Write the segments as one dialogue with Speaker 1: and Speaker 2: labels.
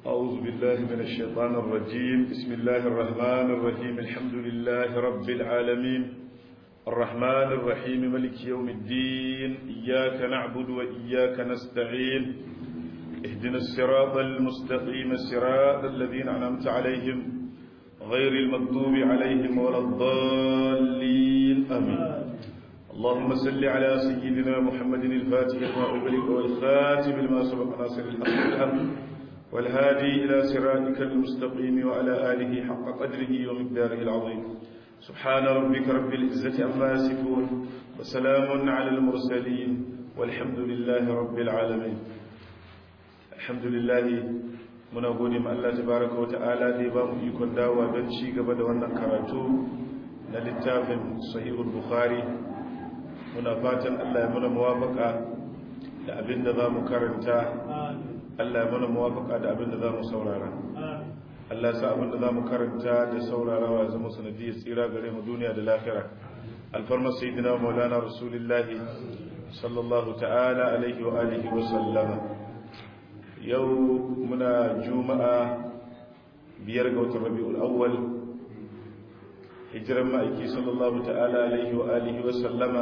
Speaker 1: أعوذ بالله من الشيطان الرجيم بسم الله الرحمن الرحيم الحمد لله رب العالمين الرحمن الرحيم ملك يوم الدين إياك نعبد وإياك نستعين اهدنا الصراط المستقيم الصراط الذين أنعمت عليهم غير المغضوب عليهم ولا الضالين آمين اللهم صل على سيدنا محمد الفاتح لما أغلق والخاتم لما سبق ناصر الحق بالحق والهادي إلى صراطك المستقيم وعلى آله حق قدره ومقداره العظيم سبحان ربك رب العزة عما يصفون وسلام على المرسلين والحمد لله رب العالمين الحمد لله muna gode ma Allah tabaraka wa ta'ala da ya ba mu ikon dawowa don ci gaba da wannan karatu na littafin sahihul bukhari muna fatan Allah ya muna muwafaka da abin da za mu karanta Allah ya muna muwafaka da abin da za mu saurara Allah ya sa abin da za mu karanta da saurarawa ya zama sanadiyar tsira gare mu duniya da lafiya alfarmar sayyidina maulana rasulullahi sallallahu ta'ala alaihi wa alihi wa sallama yau muna juma'a biyar ga watan rabi'ul awwal hijiran ma'aiki sallallahu ta'ala alaihi wa alihi wa sallama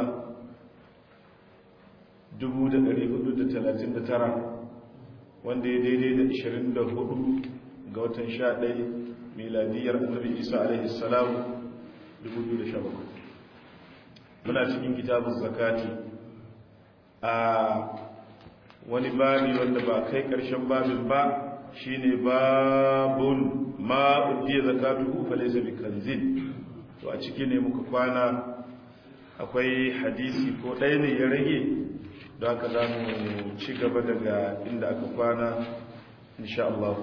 Speaker 1: 1439 wanda ya daidai da 24 ga watan 11 miladiyar annabi isa alaihi salam 2017 muna cikin kitabun zakati a wani babi wanda ba kai karshen babin ba shine babun ma udiya zakatu fa laysa bikanzin to a ciki ne muka kwana akwai hadisi ko ɗaya ne ya rage don haka za mu ci gaba daga inda aka kwana insha Allah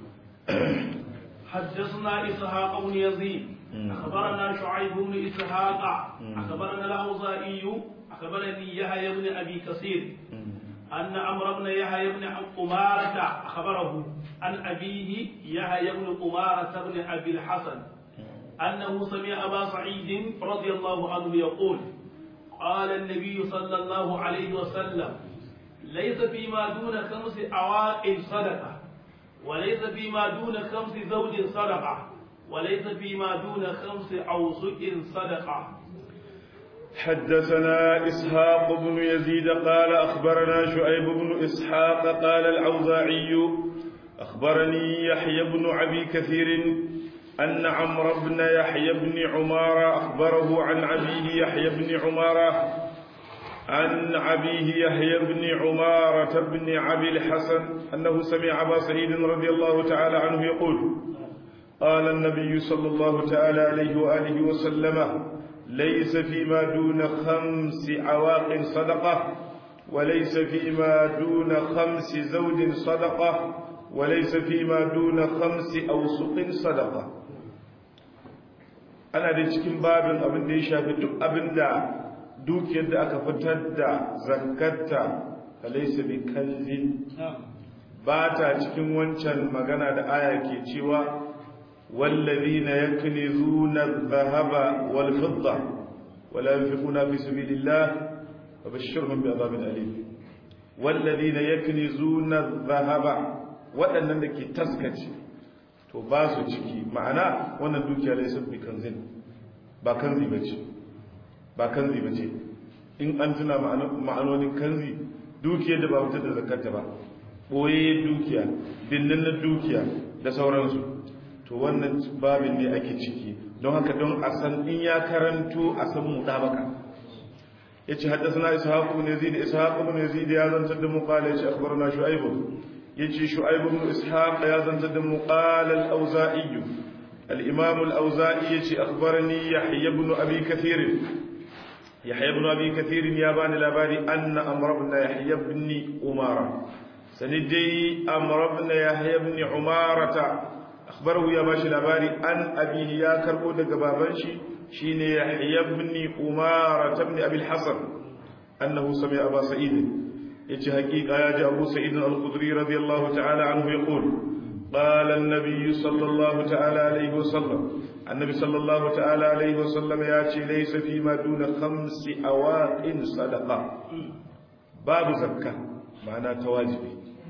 Speaker 2: حدثنا إسحاق بن يزيد أخبرنا شعيب بن إسحاق أخبرنا الأوزائي أخبرني يحيى بن أبي كثير أن عمرو بن يحيى بن أمارة أخبره عن أبيه يحيى بن أمارة بن أبي الحسن أنه سمع أبا سعيد رضي الله عنه يقول قال النبي صلى الله عليه وسلم ليس فيما دون خمس عوائل صدقة وليس فيما دون خمس زوج صدقة وليس فيما دون خمس أوسق صدقة
Speaker 1: حدثنا إسحاق بن يزيد قال أخبرنا شعيب بن إسحاق قال العوزاعي أخبرني يحيى بن أبي كثير أن عمرو بن يحيى بن عمارة أخبره عن أبيه يحيى بن عمارة عن أبيه يحيى بن عمارة بن أبي الحسن أنه سمع أبا سعيد رضي الله تعالى عنه يقول قال النبي صلى الله تعالى عليه وآله وسلم ليس فيما دون خمس عواق صدقة وليس فيما دون خمس زوج صدقة وليس فيما دون خمس أوسق صدقة ana da cikin babin abin da ya shafi duk abin da dukiyar da aka fitar da zakatta falaisa bi kanzin ba ta cikin wancan magana da aya ke cewa wallazina yaknizuna adh-dhahaba wal fidda wala yunfiquna fi sabilillah fabashshirhum bi'adhabin alim wallazina yaknizuna adh-dhahaba waɗannan da ke taskace to ba su ciki ma'ana wannan dukiya da sun fi kanzin ba kanzi ba ce ba kanzi ba ce in an tuna ma'anonin kanzi dukiyar da ba fitar da zakata ba ɓoye dukiya binnin na dukiya da sauransu to wannan babin ne ake ciki don haka don a san in ya karanto a san mu ɗabaka ya ce haddasa na ishaku ne zai da ishaku ne zai da ya zantar da mu ƙala ya ce akbar na shu'aibu يجي شعيب بن إسحاق يازن تدم قال الأوزائي الإمام الأوزائي يجي أخبرني يحيى بن أبي كثير يحيى بن أبي كثير يابان الأباري أن أمر بن يحيى بن أمارة سندي أمر بن يحيى بن عمارة أخبره يا باشي الأباري أن أبيه يا كربو دقبابنشي شين يحيى بن أمارة بن أبي الحسن أنه سمع أبا سعيد yace hakika ya ji Abu Sa'id al-Khudri radiyallahu ta'ala anhu yaqul qala an-nabiy sallallahu ta'ala alayhi wasallam annabi sallallahu ta'ala alayhi wasallam ya ce laysa fi ma duna khamsi awaqin sadaqa babu zakka ma'ana ta wajibi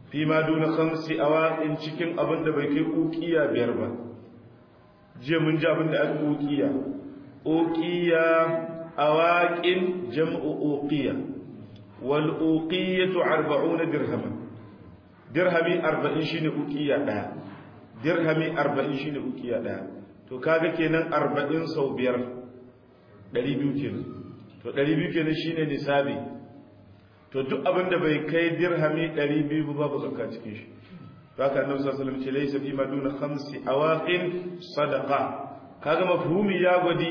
Speaker 1: fi ma duna khamsi awaqin cikin abin da bai kai uqiya biyar ba jiya mun ji abin da aka uqiya uqiya awaqin jam'u uqiya wal uqiyatu 40 dirhaman dirhami 40 shine uqiya daya dirhami 40 shine uqiya daya to kaga kenan 40 sau biyar 200 kenan to 200 kenan shine nisabi to duk abin da bai kai dirhami 200 ba babu zakka cikin shi haka annabi sallallahu alaihi wasallam ce laysa fi maduna khamsi awaqin sadaqa kaga mafhumi ya gwadi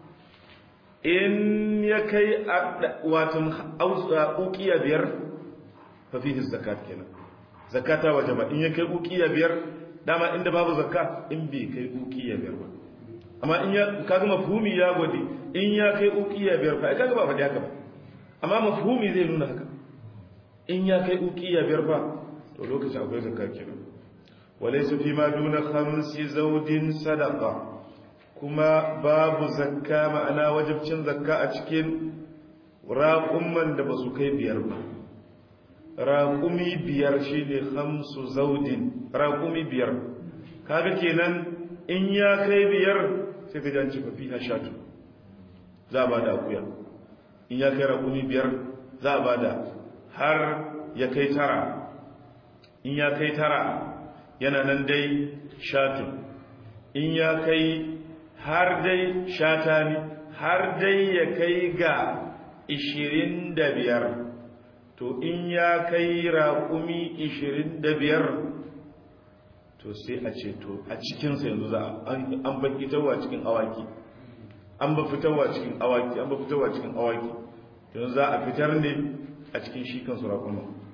Speaker 1: in ya kai watan uqiya biyar fa fihi zakat kenan zakata wajaba in ya kai uqiya biyar dama inda babu zakka in bai kai uqiya biyar ba amma in ya kaga mafhumi ya gwadi in ya kai uqiya biyar fa kaga ba faɗi haka ba amma mafhumi zai nuna haka in ya kai uqiya biyar fa to lokacin akwai zakka kenan walaysa fi ma duna khamsi zawdin sadaqa kuma babu zakka ma'ana wajibcin zakka a cikin raƙumman da ba su kai biyar ba raƙumi biyar shine khamsu zawdin raƙumi biyar kaga kenan in ya kai biyar sai ka janci fa fiha shatu za a bada akuya in ya kai raƙumi biyar za a bada har ya kai tara in ya kai tara yana nan dai shatu in ya kai har dai shata ne har dai ya kai ga ishirin da biyar to in ya kai raƙumi ishirin da biyar to sai a ce to a cikinsa yanzu za an ba fitarwa cikin awaki an ba fitarwa cikin awaki an ba fitarwa cikin awaki yanzu za a fitar ne a cikin shi kansu raƙuma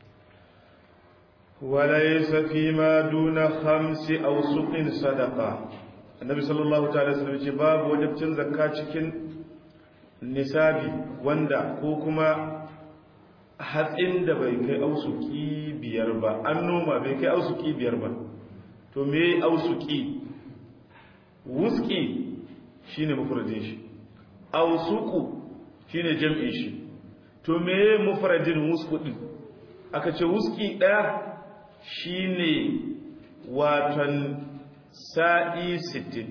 Speaker 1: وليس فيما دون خمس أوسق صدقة النبي صلى الله عليه وسلم ce babu wajibcin zakka cikin nisabi wanda ko kuma hatsin da bai kai ausuki biyar ba an noma bai kai ausuki biyar ba to me ausuki wuski shine mufradin shi ausuku shine jam'in shi to me mufradin wusku din aka ce wuski daya shine watan sa'i 60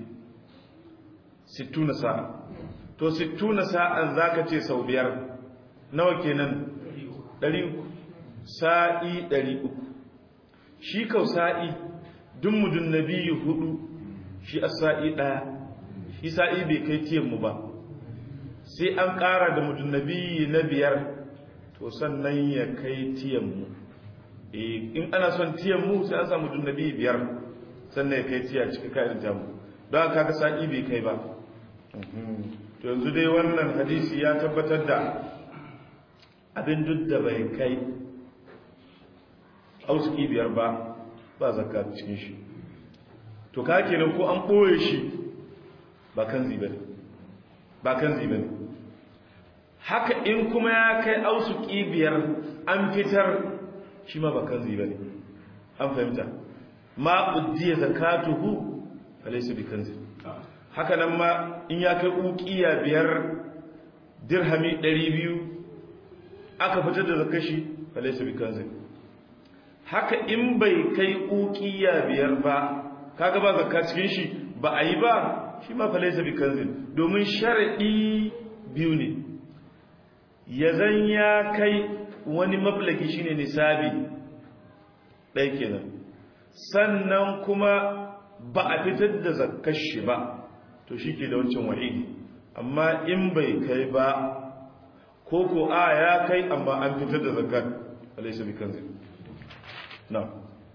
Speaker 1: 60 sa'a to 60 sa'an zaka ce sau biyar nawa kenan 300 sa'i 300 shi kau sa'i duk mudun nabiyyu hudu shi as-sa'i daya shi sa'i bai kai tiyan mu ba sai an ƙara da mudun nabiyyi na biyar to sannan ya kai tiyan mu in ana son tiyan mu sai an samu dunnabi biyar sannan ya kai tiya cikin kayan jamu don haka ka sa'i bai kai ba to yanzu dai wannan hadisi ya tabbatar da abin duk da bai kai auski biyar ba ba zakka cikin shi to ka kenan ko an ɓoye shi ba kan zibe ne ba kan zibe ne haka in kuma ya kai ausuki biyar an fitar shi ma ba kanzi ba ne an fahimta ma uddiya zakatuhu falaysa bi kanzi haka nan ma in ya kai uqiya biyar dirhami 200 aka fitar da zakashi falaysa bi kanzi haka in bai kai uqiya biyar ba kaga ba zakka cikin shi ba a yi ba shi ma falaysa bi kanzi domin sharadi biyu ne ya zan ya kai wani mablaki shine nisabi ɗaya kenan sannan kuma ba a fitar da zakkar shi ba to shi ke da wancan wa'idi amma in bai kai ba ko ko a ya kai amma an fitar da zakkar alaisa bi kanzil na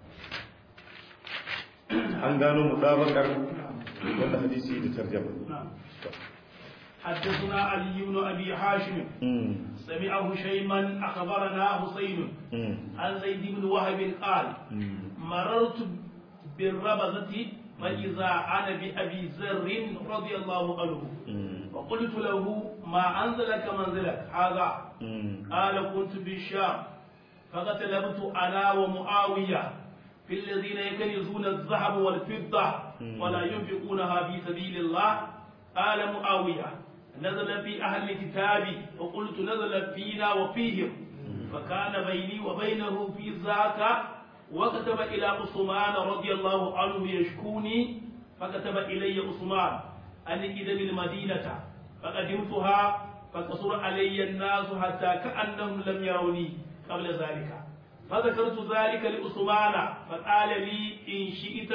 Speaker 1: an gano mutabakar wanda hadisi da tarjama
Speaker 2: حدثنا علي بن ابي هاشم سمعه شيما اخبرنا حسين عن زيد بن وهب قال مررت بالربذة فإذا أنا بأبي ذر رضي الله عنه فقلت له ما أنزلك منزلك هذا قال كنت بالشام فقتلبت أنا ومعاوية في الذين يكنزون الذهب والفضة ولا ينفقونها في سبيل الله قال معاوية نزل في أهل الكتاب وقلت نزل فينا وفيهم فكان بيني وبينه في ذاك وكتب إلى عثمان رضي الله عنه يشكوني فكتب إلي عثمان أن إذن المدينة فقدمتها فقصر علي الناس حتى كأنهم لم يروني قبل ذلك فذكرت ذلك لعثمان فقال لي إن شئت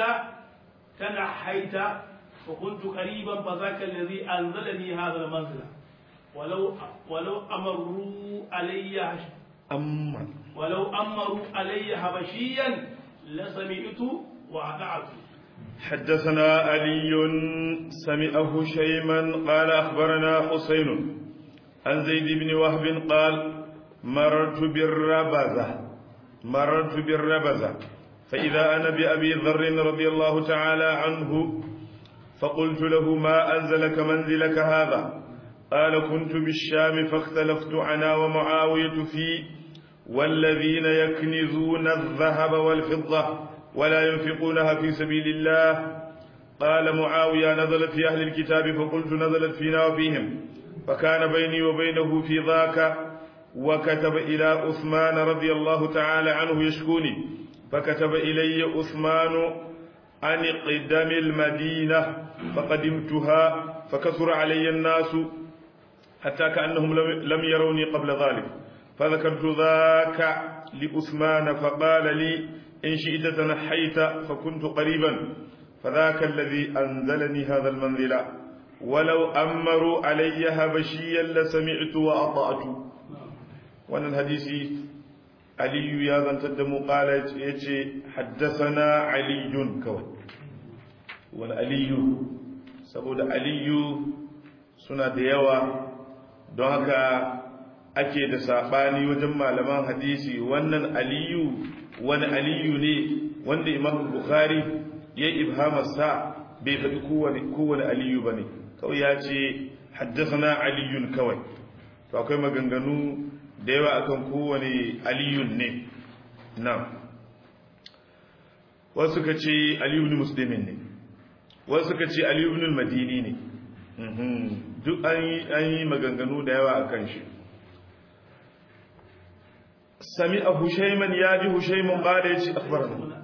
Speaker 2: تنحيت وكنت قريبا فذاك الذي أنزلني هذا المنزل ولو ولو أمروا علي
Speaker 1: أما
Speaker 2: ولو أمروا علي حبشيا لسمعت وأطعت
Speaker 1: حدثنا علي سمعه شيما قال أخبرنا حسين عن زيد بن وهب قال مررت بالربزة مررت بالربزة فإذا أنا بأبي ذر رضي الله تعالى عنه فقلت له ما أنزلك منزلك هذا قال كنت بالشام فاختلفت أنا ومعاوية في والذين يكنزون الذهب والفضة ولا ينفقونها في سبيل الله قال معاوية نزلت في أهل الكتاب فقلت نزلت فينا وفيهم فكان بيني وبينه في ذاك وكتب إلى عثمان رضي الله تعالى عنه يشكوني فكتب إلي عثمان عن قدم المدينة فقدمتها فكثر علي الناس حتى كأنهم لم يروني قبل ذلك فذكرت ذاك لعثمان فقال لي إن شئت تنحيت فكنت قريبا فذاك الذي أنزلني هذا المنزل ولو أمروا علي هبشيا لسمعت وأطعت وأن الحديث علي يا ذن تدمو قال يجي حدثنا علي كوي وأن علي سبود علي سنة ديوة don haka ake da saɓani wajen malaman hadisi wannan aliyu wani aliyu ne wanda imam bukhari ya ibhamarsa bai faɗi kowane aliyu ba ne kawai ya ce haddasa aliyun kawai to akwai maganganu da yawa akan kowane aliyun ne na wasu ka ce aliyun musulmin ne wasu ka ce aliyun madini ne duk an yi maganganu da yawa a kan shi sami a hushaiman ya ji hushaiman ba da ya ce akbarana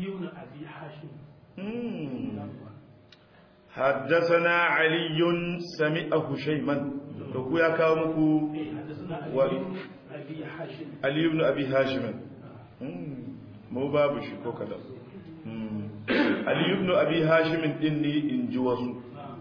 Speaker 1: حدثنا علي سمع هشيما لو يا كاو مكو علي بن ابي هاشم مو باب شي ko kada Ali ibn Abi Hashim din ne in ji wasu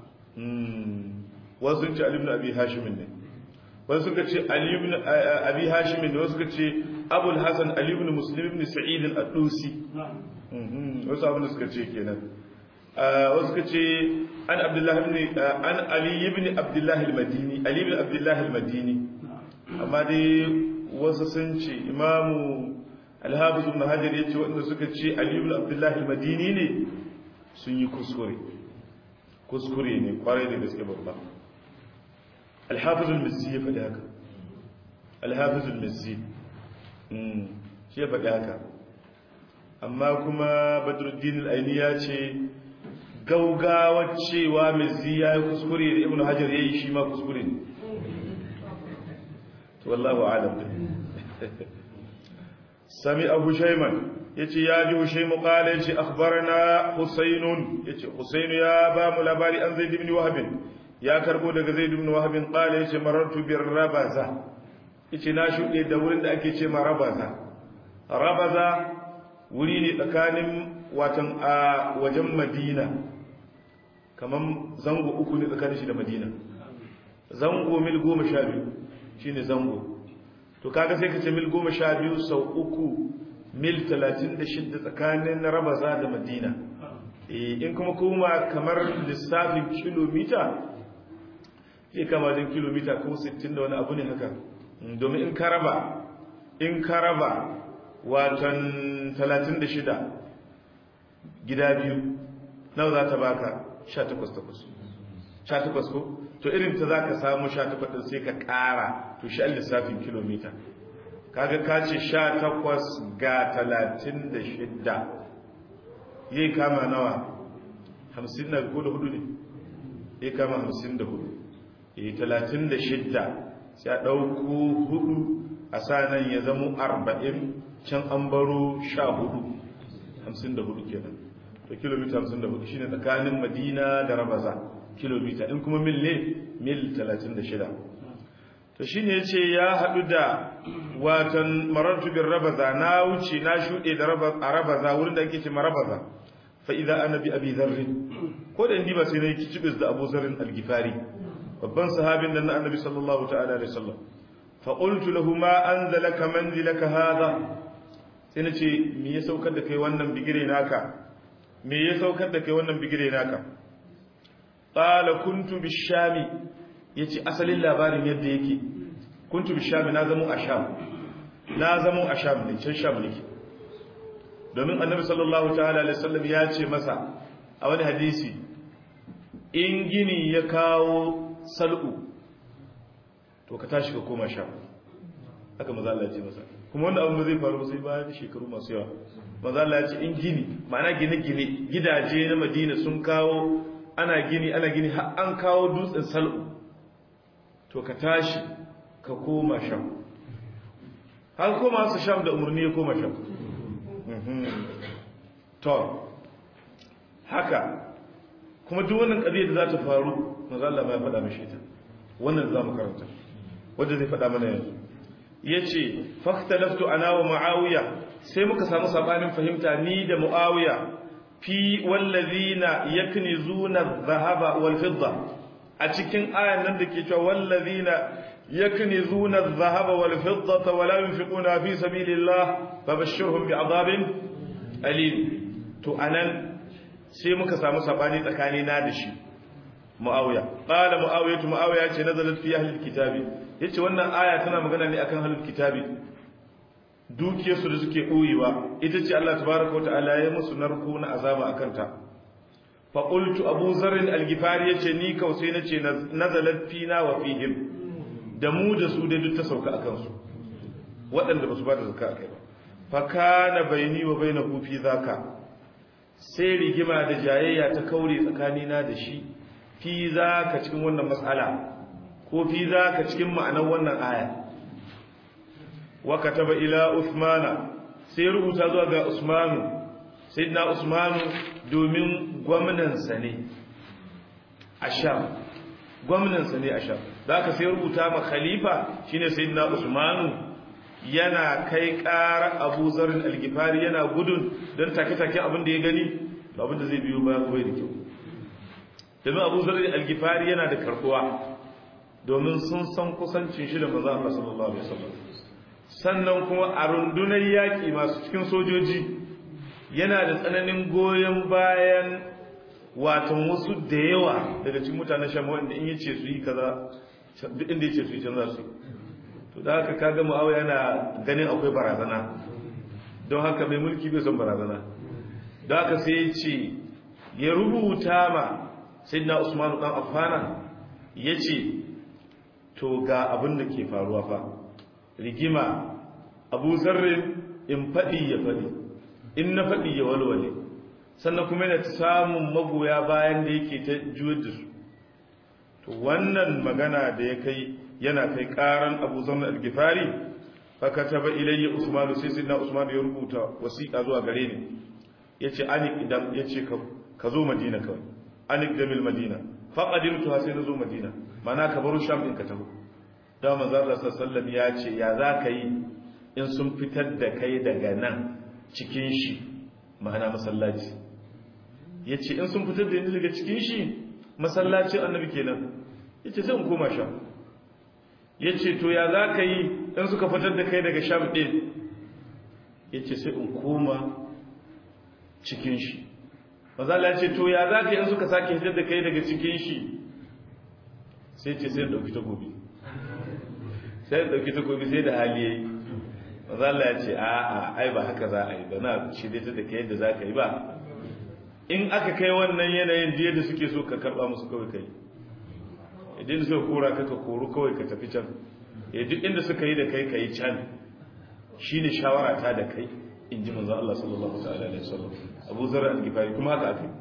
Speaker 1: wasu ce Ali ibn Abi Hashim ne wasu suka ce Ali ibn Abi Hashim ne wasu suka ce Abul Hasan Ali ibn Muslim ibn Sa'id al-Adusi wasu abin da suka ce kenan wasu suka ce an Abdullah ibn an Ali ibn Abdullah al-Madini Ali ibn Abdullah al-Madini amma dai wasu sun ce Imamu Al-Hafiz ibn Hajar yace wanda suka ce Ali ibn Abdullah al-Madini ne sun yi kuskure kuskure ne kwarai da gaske babba Al-Hafiz al-Mizzi ya faɗi haka Al-Hafiz al-Mizzi shi ya faɗi haka amma kuma Badruddin al-Aini ya ce gaugawar cewa Mizzi ya yi kuskure da Ibn Hajar ya yi shi ma kuskure ne to wallahu a'lam سمع هشيما يتي يا جي هشيم قال يتي أخبرنا حسين يتي حسين يا بام لباري أن زيد بن وهب يا كربو دغ زيد بن وهب قال يتي مررت بالربزة يتي ناشو دي دورين da ake ce ma rabaza rabaza wuri ne tsakanin watan a wajen Madina kaman zango uku ne tsakanin shi da Madina zango mil 12 shine zango to kaga sai ka ce mil goma sha biyu sau uku mil talatin da shidda tsakanin rabaza da madina in kuma kuma kamar lissafin kilomita zai kama wajen kilomita ko 60 da wani abu ne haka domin in ka raba in ka raba watan 36 gida biyu nawa za ta baka 18 18 ko to irin ta za ka samu 18 din sai ka kara to shi lissafin kilomita kaga ka ce 18 ga 36 yayi kama nawa 50 na ko da hudu ne yayi kama 54 eh 36 sai a dauko hudu a sanan ya zamo arba'in can an baro sha hudu hamsin da hudu kenan to kilomita hamsin da hudu shine tsakanin madina da rabaza kilomita in kuma mil ne mil talatin da shida to shine ya ce ya haɗu da watan marartu bin rabaza na wuce na shuɗe da a rabaza wurin da ake ce marabaza fa idan ana bi abi zarrin ko da indi ba sai na yi kicibis da abu zarrin algifari babban sahabin da na annabi sallallahu ta'ala alaihi wasallam fa qultu lahu ma anzalaka manzilaka hadha sai na ce me ya saukar da kai wannan bigire naka me ya saukar da kai wannan bigire naka qala kuntu bishami yace asalin labarin yadda yake kuntu bishami na zamo a sham na zamo a sham ne can sham ne domin annabi sallallahu ta'ala alaihi wasallam ya ce masa a wani hadisi in gini ya kawo sal'u to ka tashi ka koma sham haka maza Allah ya ce masa kuma wanda abin da zai faru sai bayan shekaru masu yawa maza Allah ya ce in gini ma'ana gine-gine gidaje na madina sun kawo ana gini ana gini har an kawo dutsen sal'u to ka tashi ka koma sham har koma su sham da umarni ya koma sham to haka kuma duk wannan ƙabiyar da za ta faru maza Allah ba ya faɗa mashi ta wannan za mu karanta wadda zai faɗa mana yanzu ya ce faktalaftu ana wa ma'awiya sai muka samu sabanin fahimta ni da mu'awiya fi wallazina yaknizuna dhahaba wal fidda a cikin ayan nan da ke cewa wallazina yaknizuna dhahaba wal fidda wa la yunfiquna fi sabilillah fabashshirhum bi'adabin alim to anan sai muka samu sabani tsakani na da shi muawiya qala muawiya muawiya ce nazalat fi ahli alkitabi yace wannan aya tana magana ne akan ahlul kitabi dukiyar su da suke boyewa ita ce Allah tabaaraka wa ta'ala ya musu narko na azaba akan ta fa qultu abu zarr al-ghifari yace ni kausai nace nazalat fina wa fihim da mu da su da duk ta sauka akan su waɗanda ba su ba da zakka akai ba fa kana baini wa bainahu fi zaka sai rigima da jayayya ta kaure tsakanina da shi fi zaka cikin wannan mas'ala ko fi zaka cikin ma'anar wannan aya wa kataba ila usmana sai rubuta zuwa ga usmanu sayyidina usmanu domin gwamnan sa ne a sham gwamnan sa ne a sham zaka sai rubuta ma khalifa shine sayyidina usmanu yana kai ƙara abu zarin algifari yana gudun don take-take abin da ya gani da abin da zai biyo bayan bai da kyau domin abu zarin algifari yana da karkuwa domin sun san kusancin shi da maza Allah sallallahu alaihi wasallam sannan kuma a rundunar yaƙi masu cikin sojoji yana da tsananin goyon bayan watan wasu da yawa daga cikin mutanen sham wanda in yace su yi kaza duk inda yace su yi can za su yi to da haka kaga mu'awiya yana ganin akwai barazana don haka mai mulki bai son barazana don haka sai ya ce ya rubuta ma sayyidina usmanu dan affana ya ce to ga abin da ke faruwa fa rigima abu zarrin in faɗi ya faɗi in na faɗi ya walwale sannan kuma yana samun magoya bayan da yake ta juyar da su to wannan magana da ya kai yana kai karan abu zama al-gifari faka taba ilayya usman sai sai na usman ya rubuta wasiqa zuwa gare ni yace anik idan yace ka ka zo madina kawai anik damil madina faqadimtu sai na zo madina mana ka baro sham din ka taho da manzo Allah sallallahu ya ce ya za ka yi in sun fitar da kai daga nan cikin shi ma'ana masallaci yace in sun fitar da ni daga cikin shi masallacin annabi kenan yace sai in koma sham ya ce to ya za ka yi in suka fitar da kai daga sham ɗin ya ce sai in koma cikin shi mazala ya ce to ya za ka yi in suka sake fitar da kai daga cikin shi sai ce sai ɗauki takobi sai ɗauki takobi sai da hali ya yi mazala ya ce a'a ai ba haka za a yi ba na shirya ta da kai yadda za ka yi ba in aka kai wannan yanayin da yadda suke so ka karɓa musu kawai kai idan suka kora ka ka koru kawai ka tafi can ya duk inda suka yi da kai ka yi can shi ne shawara ta da kai in ji manzan Allah sallallahu alaihi wasallam abu zara al-gifari kuma haka aka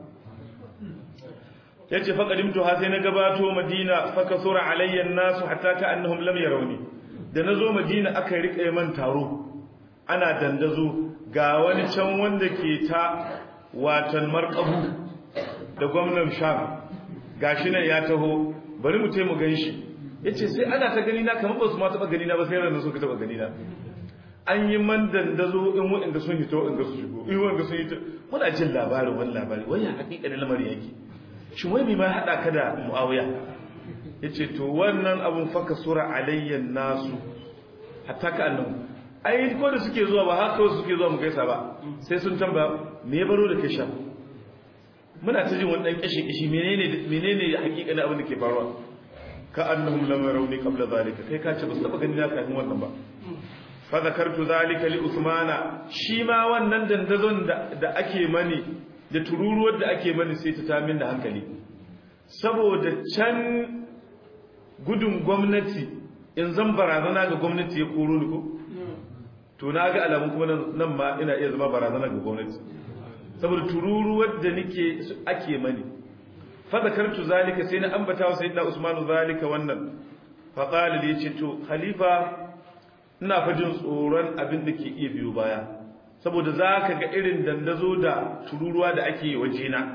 Speaker 1: ya ce faƙadimtu ha sai na gabato madina faka sura alayyan nasu hatta ka annahum lam yarawni da na zo madina aka riƙe man taro ana dandazo ga wani can wanda ke ta watan marƙabu da gwamnan sham gashi nan ya taho bari mu mu gan shi ya ce sai ana ta gani na kamar ba su ma taɓa gani na ba sai ranar suka taɓa gani na an yi man dandazo in waɗanda sun hito in ga su shigo in waɗanda sun hito muna jin labarin wani labari wani ya haƙiƙa da lamarin yake shi wai mai ma haɗa ka da mu'awiya ya ce to wannan abun faka sura alayyan nasu hatta ka annan ai ko da suke zuwa ba haka suke zuwa mu gaisa ba sai sun tamba me ya baro da kai sha muna ta jin wani dan kishi kishi menene menene hakika na abin da ke faruwa ka annahum lam yarawni qabla zalika kai ka ce ba su taba gani na kafin wannan ba fa zakartu zalika li usmana shi ma wannan dandazon da ake mani da tururuwar da ake mani sai ta tamin da hankali saboda can gudun gwamnati in zan barazana ga gwamnati ya koro ni ko to na ga alamun kuma nan ma ina iya zama barazana ga gwamnati saboda tururuwar da nake ake mani fa zakartu zalika sai na ambata wa sayyidina usman zalika wannan fa qala li yace to khalifa ina fa jin tsoron abin da ke iya biyo baya saboda zaka ga irin dandazo da tururuwa da ake waje na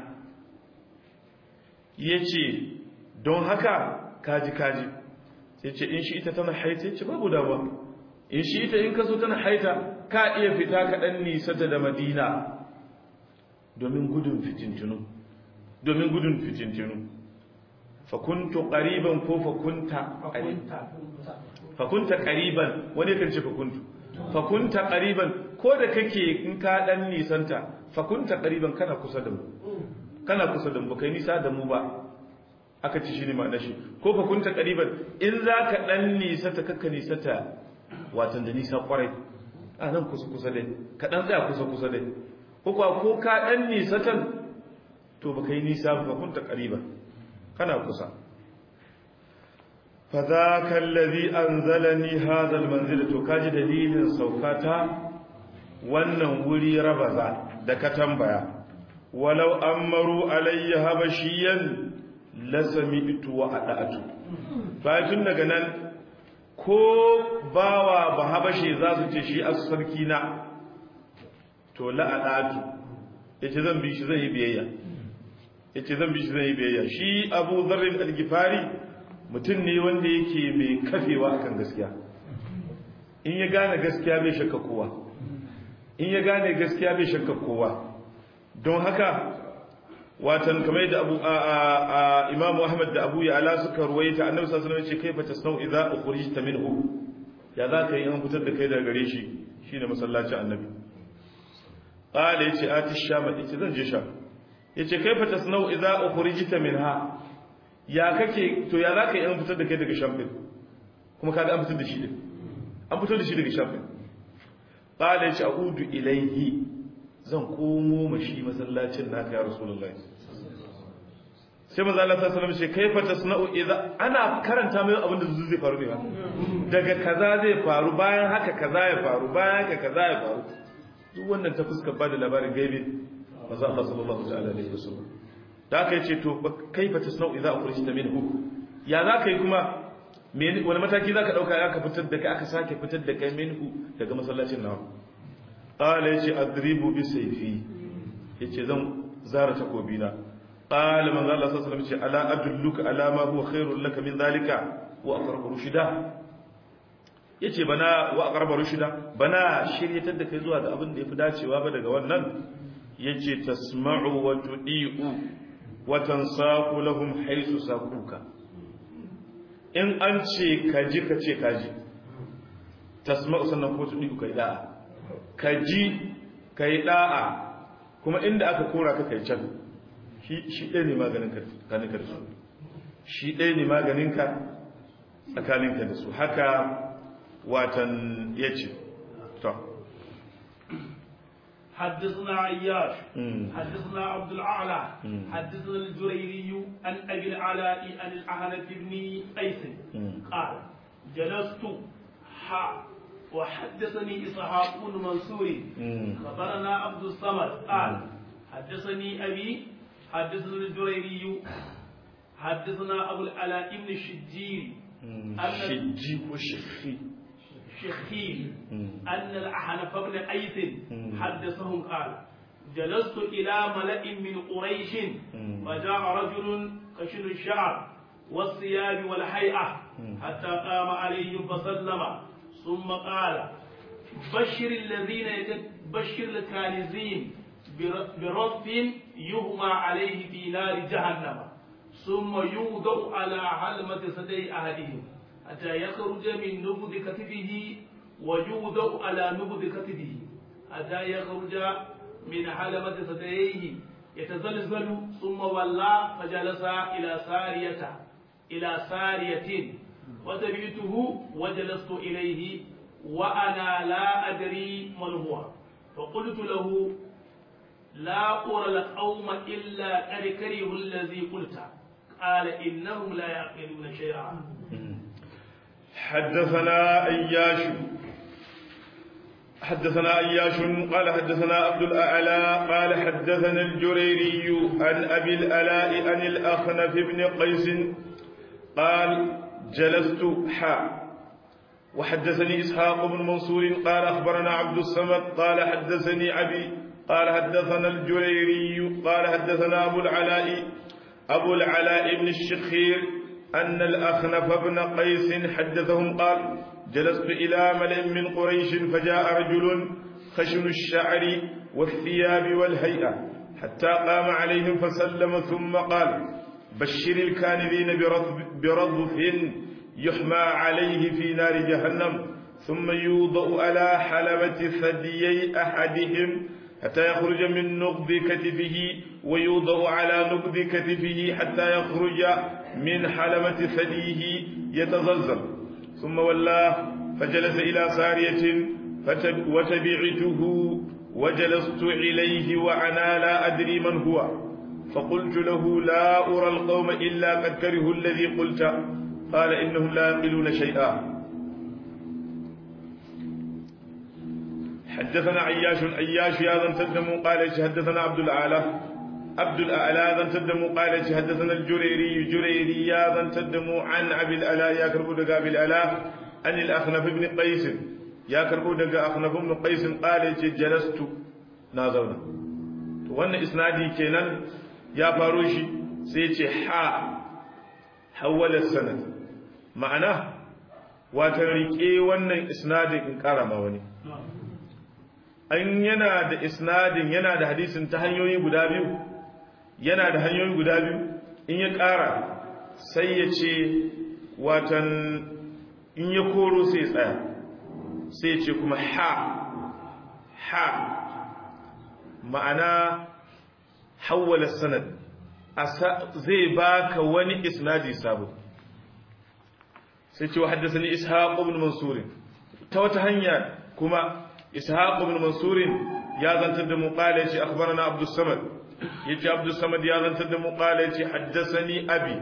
Speaker 1: yace don haka kaji kaji sai ce in shi ita tana haita ce babu damuwa in shi ita in kaso tana haita ka iya fita kaɗan nisata da madina domin gudun fitintinu domin gudun fitintinu fakuntu ƙariban ko fakunta fakunta ƙariban wani kan ce fakuntu fakunta ƙariban ko da kake in ka ɗan nisanta fakunta ƙariban kana kusa da mu kana kusa da mu kai nisa da mu ba aka ci shi ne ma'ana shi ko fakunta ƙariban in za ka ɗan nisata kakka nisata watan da nisa kwarai a nan kusa-kusa dai kaɗan tsaya kusa-kusa dai kuka ko ka ɗan nisatan to ba ka yi nisa ba kunta ƙariba kana kusa fa za ka lazi an zalani hazal manzil to kaji dalilin saukata wannan wuri rabaza da ka tambaya walau an maru alayya habashiyan lasami itu wa adatu tun daga nan ko bawa ba habashe za su ce shi a sarki na to la'adatu ya ce zan bi shi zan yi biyayya ya ce zan bi shi zan yi biyayya shi abu zarrin algifari mutum ne wanda yake mai kafewa akan gaskiya in ya gane gaskiya bai shakka kowa in ya gane gaskiya bai shakka kowa don haka watan kamar da abu a imamu ahmad da abu ya ala suka ruwaita annabi sallallahu alaihi wasallam ce kaifa tasnau idza ukhrijta minhu ya za ka yi an fitar da kai daga gare shi shine masallacin annabi qala yace ati shama yace zan je sha yace kaifa tasnau idza ukhrijta minha ya kake to ya za ka yi an fitar da kai daga sham din kuma kaga an fitar da shi din an fitar da shi daga sham din qala yace a'udu ilayhi zan komo mashi masallacin naka ya rasulullahi sai manzo Allah sallallahu alaihi wasallam ce kaifa tasna'u idza ana karanta mai abin da zai faru ne ba daga kaza zai faru bayan haka kaza ya faru bayan haka kaza ya faru duk wannan ta fuskar bada labarin gaibi manzo Allah sallallahu alaihi wasallam da aka yace to kaifa tasna'u idza ukhrijta minhu ya zaka yi kuma wani mataki zaka dauka ya ka fitar da kai aka sake fitar da kai minhu daga masallacin nawa qala yace adribu bi sayfi yace zan zara takobina qala man Allah sallallahu alaihi wasallam ala adulluka ala ma huwa khairul laka min zalika wa aqrabu rushida yace bana wa aqrabu rushida bana shiryatar da kai zuwa ga abin da yafi dacewa ba daga wannan yace tasma'u wa tudi'u wa tansaqu lahum haythu saquka in an ce kaji ka ce kaji tasma'u sannan ko tudi'u kai da'a ka ji ka yi ɗa'a kuma inda aka kora ka kai can shi ɗaya ne maganinka da su shi ɗaya ne maganinka tsakaninka da su haka watan ya ce to
Speaker 2: حدثنا عياش حدثنا عبد الأعلى حدثنا الجريري عن أبي العلاء عن الأهنة بن قيس قال جلست وحدثني إسحاق بن منصور خبرنا عبد الصمد قال حدثني أبي حدثنا الجريري حدثنا أبو العلاء بن الشجير
Speaker 1: شجي وشخي
Speaker 2: شخيل أن الأحنف بن قيس حدثهم قال جلست إلى ملأ من قريش فجاء رجل خشن الشعر والثياب والهيئة حتى قام عليهم فسلم ثم قال بشر الذين بشر الكانزين برب يهمى عليه في نار جهنم ثم يوضع على علمة سدي أحدهم حتى يخرج من نبض كتفه ويوضع على نبض كتفه حتى يخرج من حلمة سديه يتزلزل ثم ولى فجلس إلى سارية إلى سارية وتبعته وجلست إليه وأنا لا أدري من هو فقلت له لا أرى القوم إلا قد كرهوا الذي قلت قال إنهم لا يعقلون شيئا
Speaker 1: حدثنا أياش حدثنا أياش قال حدثنا عبد الأعلى قال حدثنا الجريري عن أبي الألاء عن الأخنف بن قيس قال جلست حا وحدثني إسحاق بن منصور قال أخبرنا عبد الصمد قال حدثني أبي قال حدثنا الجريري قال حدثنا أبو العلاء أبو العلاء بن الشخير أن الأخنف بن قيس حدثهم قال جلست إلى ملئ من قريش فجاء رجل خشن الشعر والثياب والهيئة حتى قام عليهم فسلم ثم قال بشر الكاذبين برضف يحمى عليه في نار جهنم ثم يوضأ على حلبة ثديي أحدهم حتى يخرج من نقض كتفه ويوضع على نقض كتفه حتى يخرج من حلبة ثديه يتزلزل ثم ولاه فجلس إلى سارية وتبعته وجلست إليه وأنا لا أدري من هو فقلت له لا أرى القوم إلا قد كرهوا الذي قلت قال إنهم لا يقلون شيئا حدثنا عياش عياش يا ذن تدموا قال حدثنا عبد الأعلى عبد الأعلى ذن تدموا قال حدثنا الجريري جريري يا ذن تدموا عن أبي الألاء يا كربو دقا أبي الألاء عن الأخنف بن قيس يا كربو دقا أخنف بن قيس قال جلست نازلنا wannan isnadi kenan ya faro shi sai ce ha hawala sanad ma'ana watan rike wannan isnadin in karama wani an yana da isnadin yana da hadisin ta hanyoyi guda biyu yana da hanyoyi guda biyu in ya ƙara sai ya ce watan in ya koro sai ya tsaya sai ya ce kuma ha ha ma'ana hawwala sanad zai baka wani isnadi sabo sai ce wa haddasa ni ishaq ibn mansur ta wata hanya kuma إسحاق بن منصور يا ذن تدم قال يجي أخبرنا عبد الصمد يجي عبد الصمد يا ذن تدم قال يجي حدثني أبي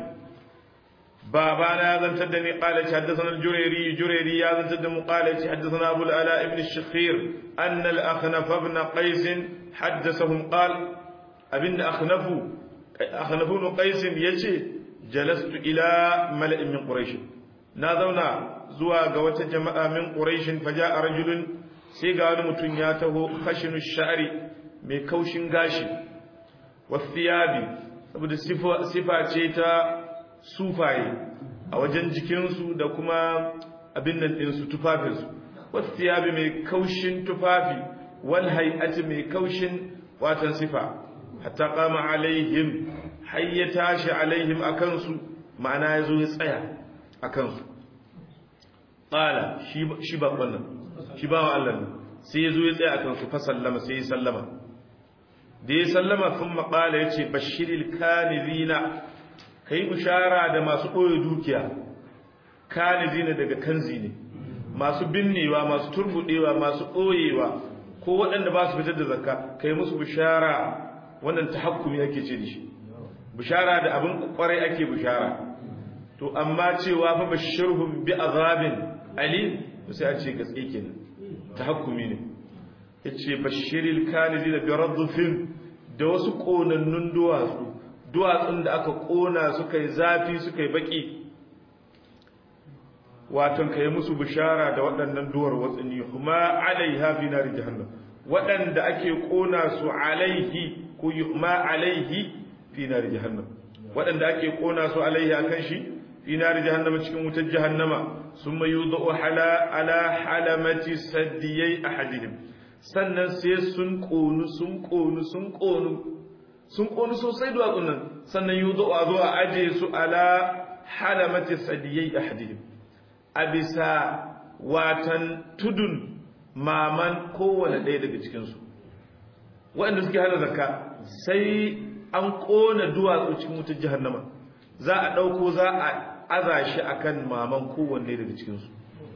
Speaker 1: بابانا يا ذن تدني قال يجي حدثنا الجريري جريري يا ذن تدم قال يجي حدثنا أبو الألاء بن الشخير أن الأخنف بن قيس حدثهم قال أبن أخنف أخنف بن قيس يجي جلست إلى ملئ من قريش ناظرنا زوا قوة جماعة من قريش فجاء رجل sai ga wani mutum ya taho khashinu sha'ri mai kaushin gashi wasiyabi saboda sifa ce ta sufaye a wajen jikinsu da kuma abin nan ɗinsu tufafinsu wasiyabi mai kaushin tufafi wal hay'ati mai kaushin watan sifa hatta qama alaihim har ya tashi alaihim akansu ma'ana ya zo ya tsaya akansu qala shi ba wannan shi bawa Allah ne sai ya zo ya tsaya akan su fa sallama sai ya sallama da ya sallama sun maƙala ya ce bashiril kanizina ka yi bishara da masu ɓoye dukiya kanizina daga kanzi ne masu binnewa masu turbuɗewa masu ɓoyewa ko waɗanda ba su fitar da zakka ka yi musu bishara wannan ta hakkumi ake ce da shi bishara da abin kwarai ake bishara to amma cewa fa bashirhum bi azabin alim sai a ce gaske kenan tahakkumi ne yace bashiril kanizina bi radfin da wasu konannun duwatsu duwatsun da aka kona suka yi zafi suka yi baki waton kai musu bishara da waɗannan duwar watsini huma alaiha fi nari jahannam waɗanda ake kona su alaihi ko yuhma alaihi fi nari jahannam waɗanda ake kona su alaihi akan shi fi nari jahannama cikin wutar jahannama summa yudau hala ala halamati saddiyai ahadihim sannan sai sun konu sun konu sun konu sun konu sosai duwatsun nan sannan yudau a zo a aje su ala halamati saddiyai ahadihim a bisa watan tudun maman kowane ɗaya daga cikinsu waɗanda suke hana zakka sai an ƙona duwatsu cikin wutar jahannama za a ɗauko za a aza shi a kan maman kowanne daga cikinsu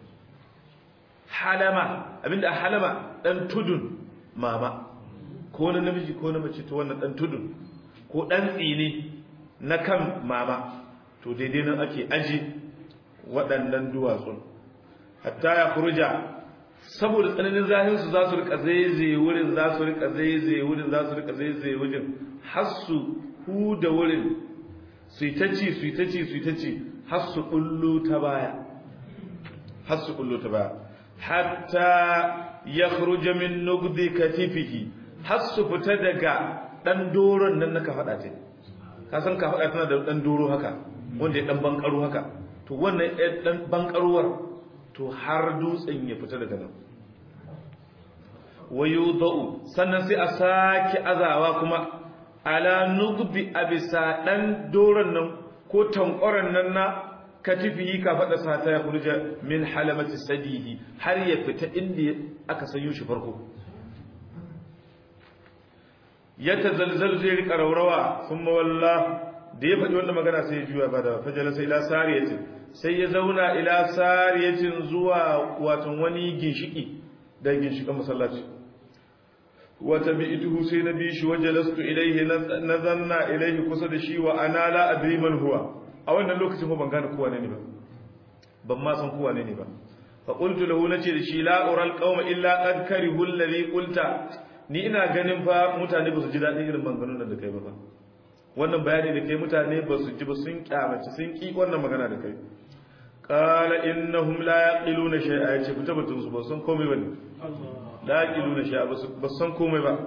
Speaker 1: halama abinda halama ɗan tudun mama ko na namiji ko na mace ta wannan ɗan tudun ko ɗan tsini na kan mama to daidai nan ake aji waɗannan duwatsun hatta ya furuja saboda tsananin zahinsu za su rika zaizaye wurin za su rika zaizaye wurin za su rika zaizaye wurin har su huda wurin su yi ta ci su yi ta ci su yi ta ci har su kullu ta baya har su kullu ta baya hatta ya furuja min nugdi katifihi har su fita daga dan doron nan na kafaɗa ce ka san kafaɗa tana da dan doro haka wanda ya dan bankaro haka to wannan dan bankaruwar to har dutsen ya fita daga nan wayudau sannan sai a saki azawa kuma ala nugbi abisa dan doron nan ko tankoran nan na katifihi ka fada sata ya kurja min halamati sadihi har ya fita inda aka sanyo shi farko ya tazalzal zai rika raurawa thumma wallah da ya faɗi wannan magana sai ya juya ba da fajala sai ila sariyatin sai ya zauna ila sariyacin zuwa watan wani ginshiki da ginshikan masallaci wata bi ituhu sai na bi shi wajalastu ilaihi na zanna ilaihi kusa da shi wa ana la adri man huwa a wannan lokacin ban gane kowa ne ba ban ma san kowa ne ba fa qultu lahu nace da shi la ural qauma illa qad karihu alladhi qulta ni ina ganin fa mutane ba su ji dadin irin maganganun da kai ba wannan bayani da kai mutane ba su ji ba sun kyamaci sun ki wannan magana da kai qala innahum la yaqiluna shay'a yace fita batun su ba san komai bane la yaqiluna shay'a ba san komai ba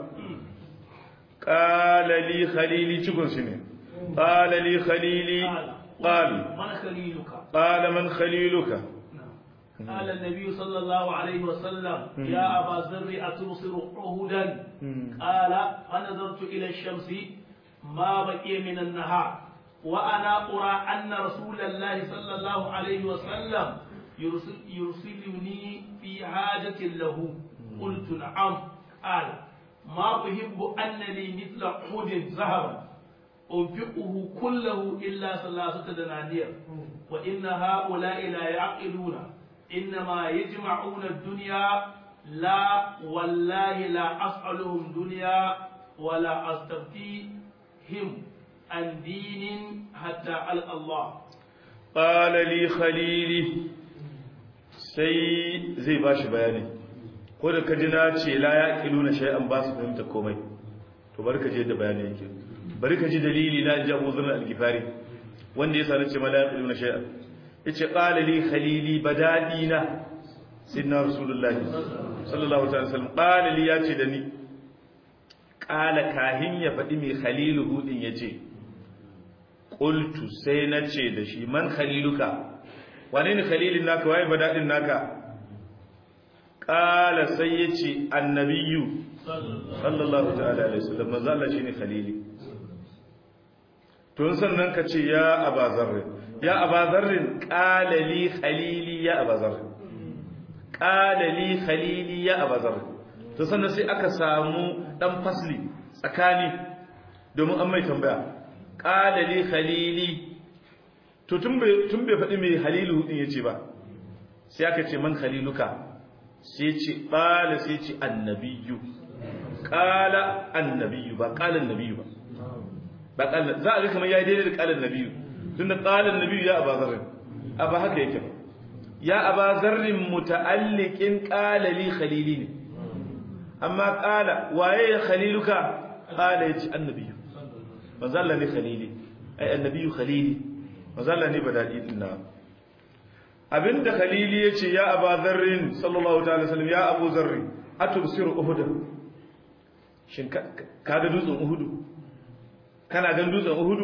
Speaker 1: qala li khalili cikun shi ne qala li khalili qal
Speaker 2: man khaliluka
Speaker 1: qala man khaliluka
Speaker 2: قال النبي صلى الله عليه وسلم يا أبا ذر أتبصر عهدا قال فنظرت إلى الشمس ما بقي من النهار وأنا أرى أن رسول الله صلى الله عليه وسلم يرسل يرسلني في حاجة له قلت نعم قال ما أحب أن لي مثل عود ذهبا أنفقه كله إلا ثلاثة دنانير وإن هؤلاء لا يعقلون إنما يجمعون الدنيا لا والله لا أسألهم دنيا ولا أستفتيهم عن دين حتى ألقى الله
Speaker 1: قال لي خليلي sai zai ba shi bayani ko da ka ji na ce la ya ƙilu na shay'an ba su fahimta komai to bari ka je da bayani yake bari ka ji dalili na ji abu zunar algifari wanda ya sani ce ma la ya ƙilu na shay'an ya ce ƙala li khalili badadi na sidna rasulullah sallallahu alaihi wasallam ƙala li ya ce da ni ƙala kahin ya faɗi mai khalilu hudin ya ce ƙultu sai na ce da shi man khaliluka wane ne khalilin naka waye badadin naka qala sai yace annabiyyu sallallahu ta'ala alaihi wasallam manzo Allah shine khalili to sannan ka ce ya abazarr ya abazarr qala li khalili ya abazarr qala li khalili ya abazarr to sannan sai aka samu dan fasli tsakani domin an mai tambaya qala li khalili to tun bai faɗi mai halilu ɗin ya ce ba sai aka ce man haliluka sai ce ƙala sai ce annabiyu ƙala annabiyu ba ƙalan nabiyu ba ba ƙalan za a ga kamar ya yi daidai da ƙalan nabiyu tun da ƙalan nabiyu ya aba zarrin a ba haka yake ba ya aba zarrin muta'alliqin ƙala li khalili ne amma ƙala waye ya khaliluka ƙala ya ce annabiyu manzo Allah ne khalili ai annabiyu khalili mazala ne ba daɗi ɗin na abinda khalili ya ce ya aba zarrin sallallahu ta'ala sallam ya abu zarri a tubsiru uhuda shin ka ga dutsen uhudu kana gan dutsen uhudu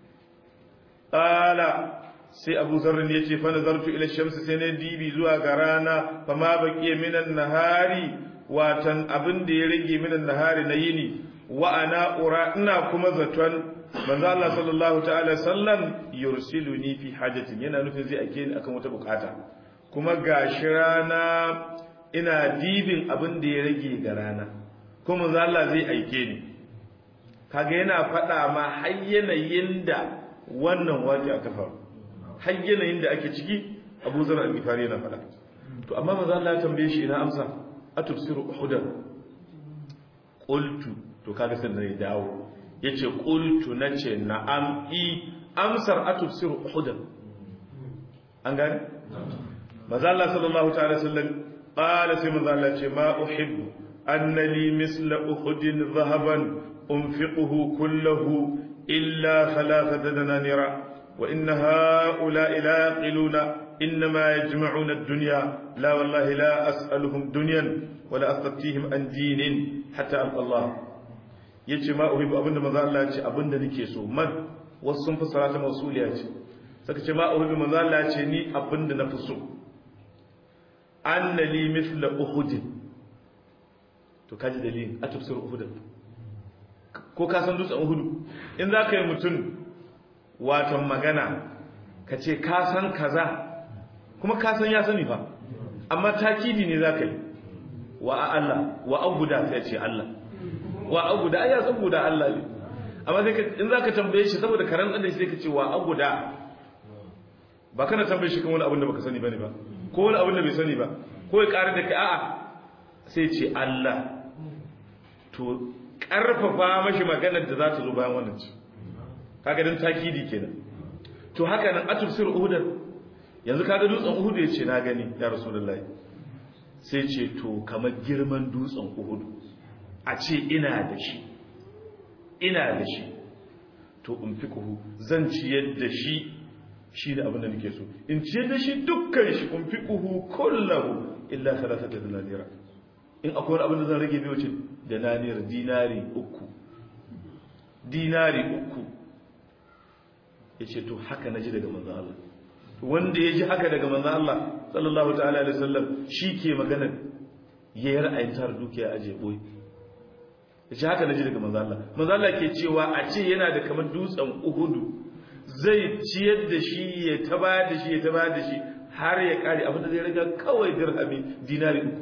Speaker 1: ƙala sai abu zarrin ya ce fa nazartu ila shamsi sai na dibi zuwa ga rana fa ma baqiya minan nahari watan abin da ya rage minan nahari na yini wa ana ura ina kuma zaton manzo Allah sallallahu ta'ala sallam yursiluni fi hajatin yana nufin zai ake ni akan wata bukata kuma gashi rana ina dibin abin da ya rage ga rana kuma manzo Allah zai aike ni kaga yana faɗa ma har yanayin da wannan waje aka faru har yanayin da ake ciki Abu Zar al-Ghifari yana faɗa to amma manzo Allah ya tambaye shi ina amsa atubsiru uhudan qultu to kaga sai da dawo yace qultu nace na'am i amsar atubsiru uhudan an gane manzo Allah sallallahu ta'ala sallam qala sai manzo Allah ce ma uhibbu anna li misla uhudin dhahaban unfiquhu kullahu illa thalathata dananira wa inna ha'ula'i la yaqiluna إنما يجمعون الدنيا لا والله لا أسألهم دنيا ولا أستفتيهم عن دين حتى ألقى الله yace ma uhibu abinda manzo Allah ya ce abinda nake so man wasu sun fassara ta mausuliya ce saka ce ma uhibu manzo Allah ya ce ni abinda na fi so anna li mithla uhud to kaji dalilin a tafsir uhud ko ka san dutsen uhud in za ka yi mutum watan magana ka ce ka san kaza kuma ka san ya sani fa amma takidi ne za ka yi wa Allah wa abuda sai ce Allah wa abuda ai ya san guda Allah ne amma sai in zaka tambaye shi saboda karan da shi sai ka ce wa abuda ba kana tambaye shi kan wani abin da baka sani bane ba ko wani abin da bai sani ba ko ya ƙara da kai a'a sai ce Allah to karfafa mashi maganar da za ta zo bayan wannan ce kaga dan takidi kenan to haka nan atufsir uhudan yanzu kaga dutsen uhudu ya ce na gani ya rasulullahi sai ce to kamar girman dutsen uhudu a ce ina da shi ina da shi to in fi kuhu zan ciyar da shi shi da abin da nake so in ciyar da shi dukkan shi in fi kuhu kullahu illa talata da dinariya in akwai abin da zan rage bai wuce da naniyar dinari uku dinari uku ya ce to haka na ji daga manzan Allah wanda ya ji haka daga manzan Allah sallallahu ta'ala alaihi wasallam shi ke maganar ya yi ra'ayin tara dukiya aje boye ya ce haka na ji daga manzan Allah manzan Allah ke cewa a ce yana da kamar dutsen uhudu zai ciyar da shi ya taba da shi ya taba da shi har ya kare abin da zai raga kawai dirhami dinari uku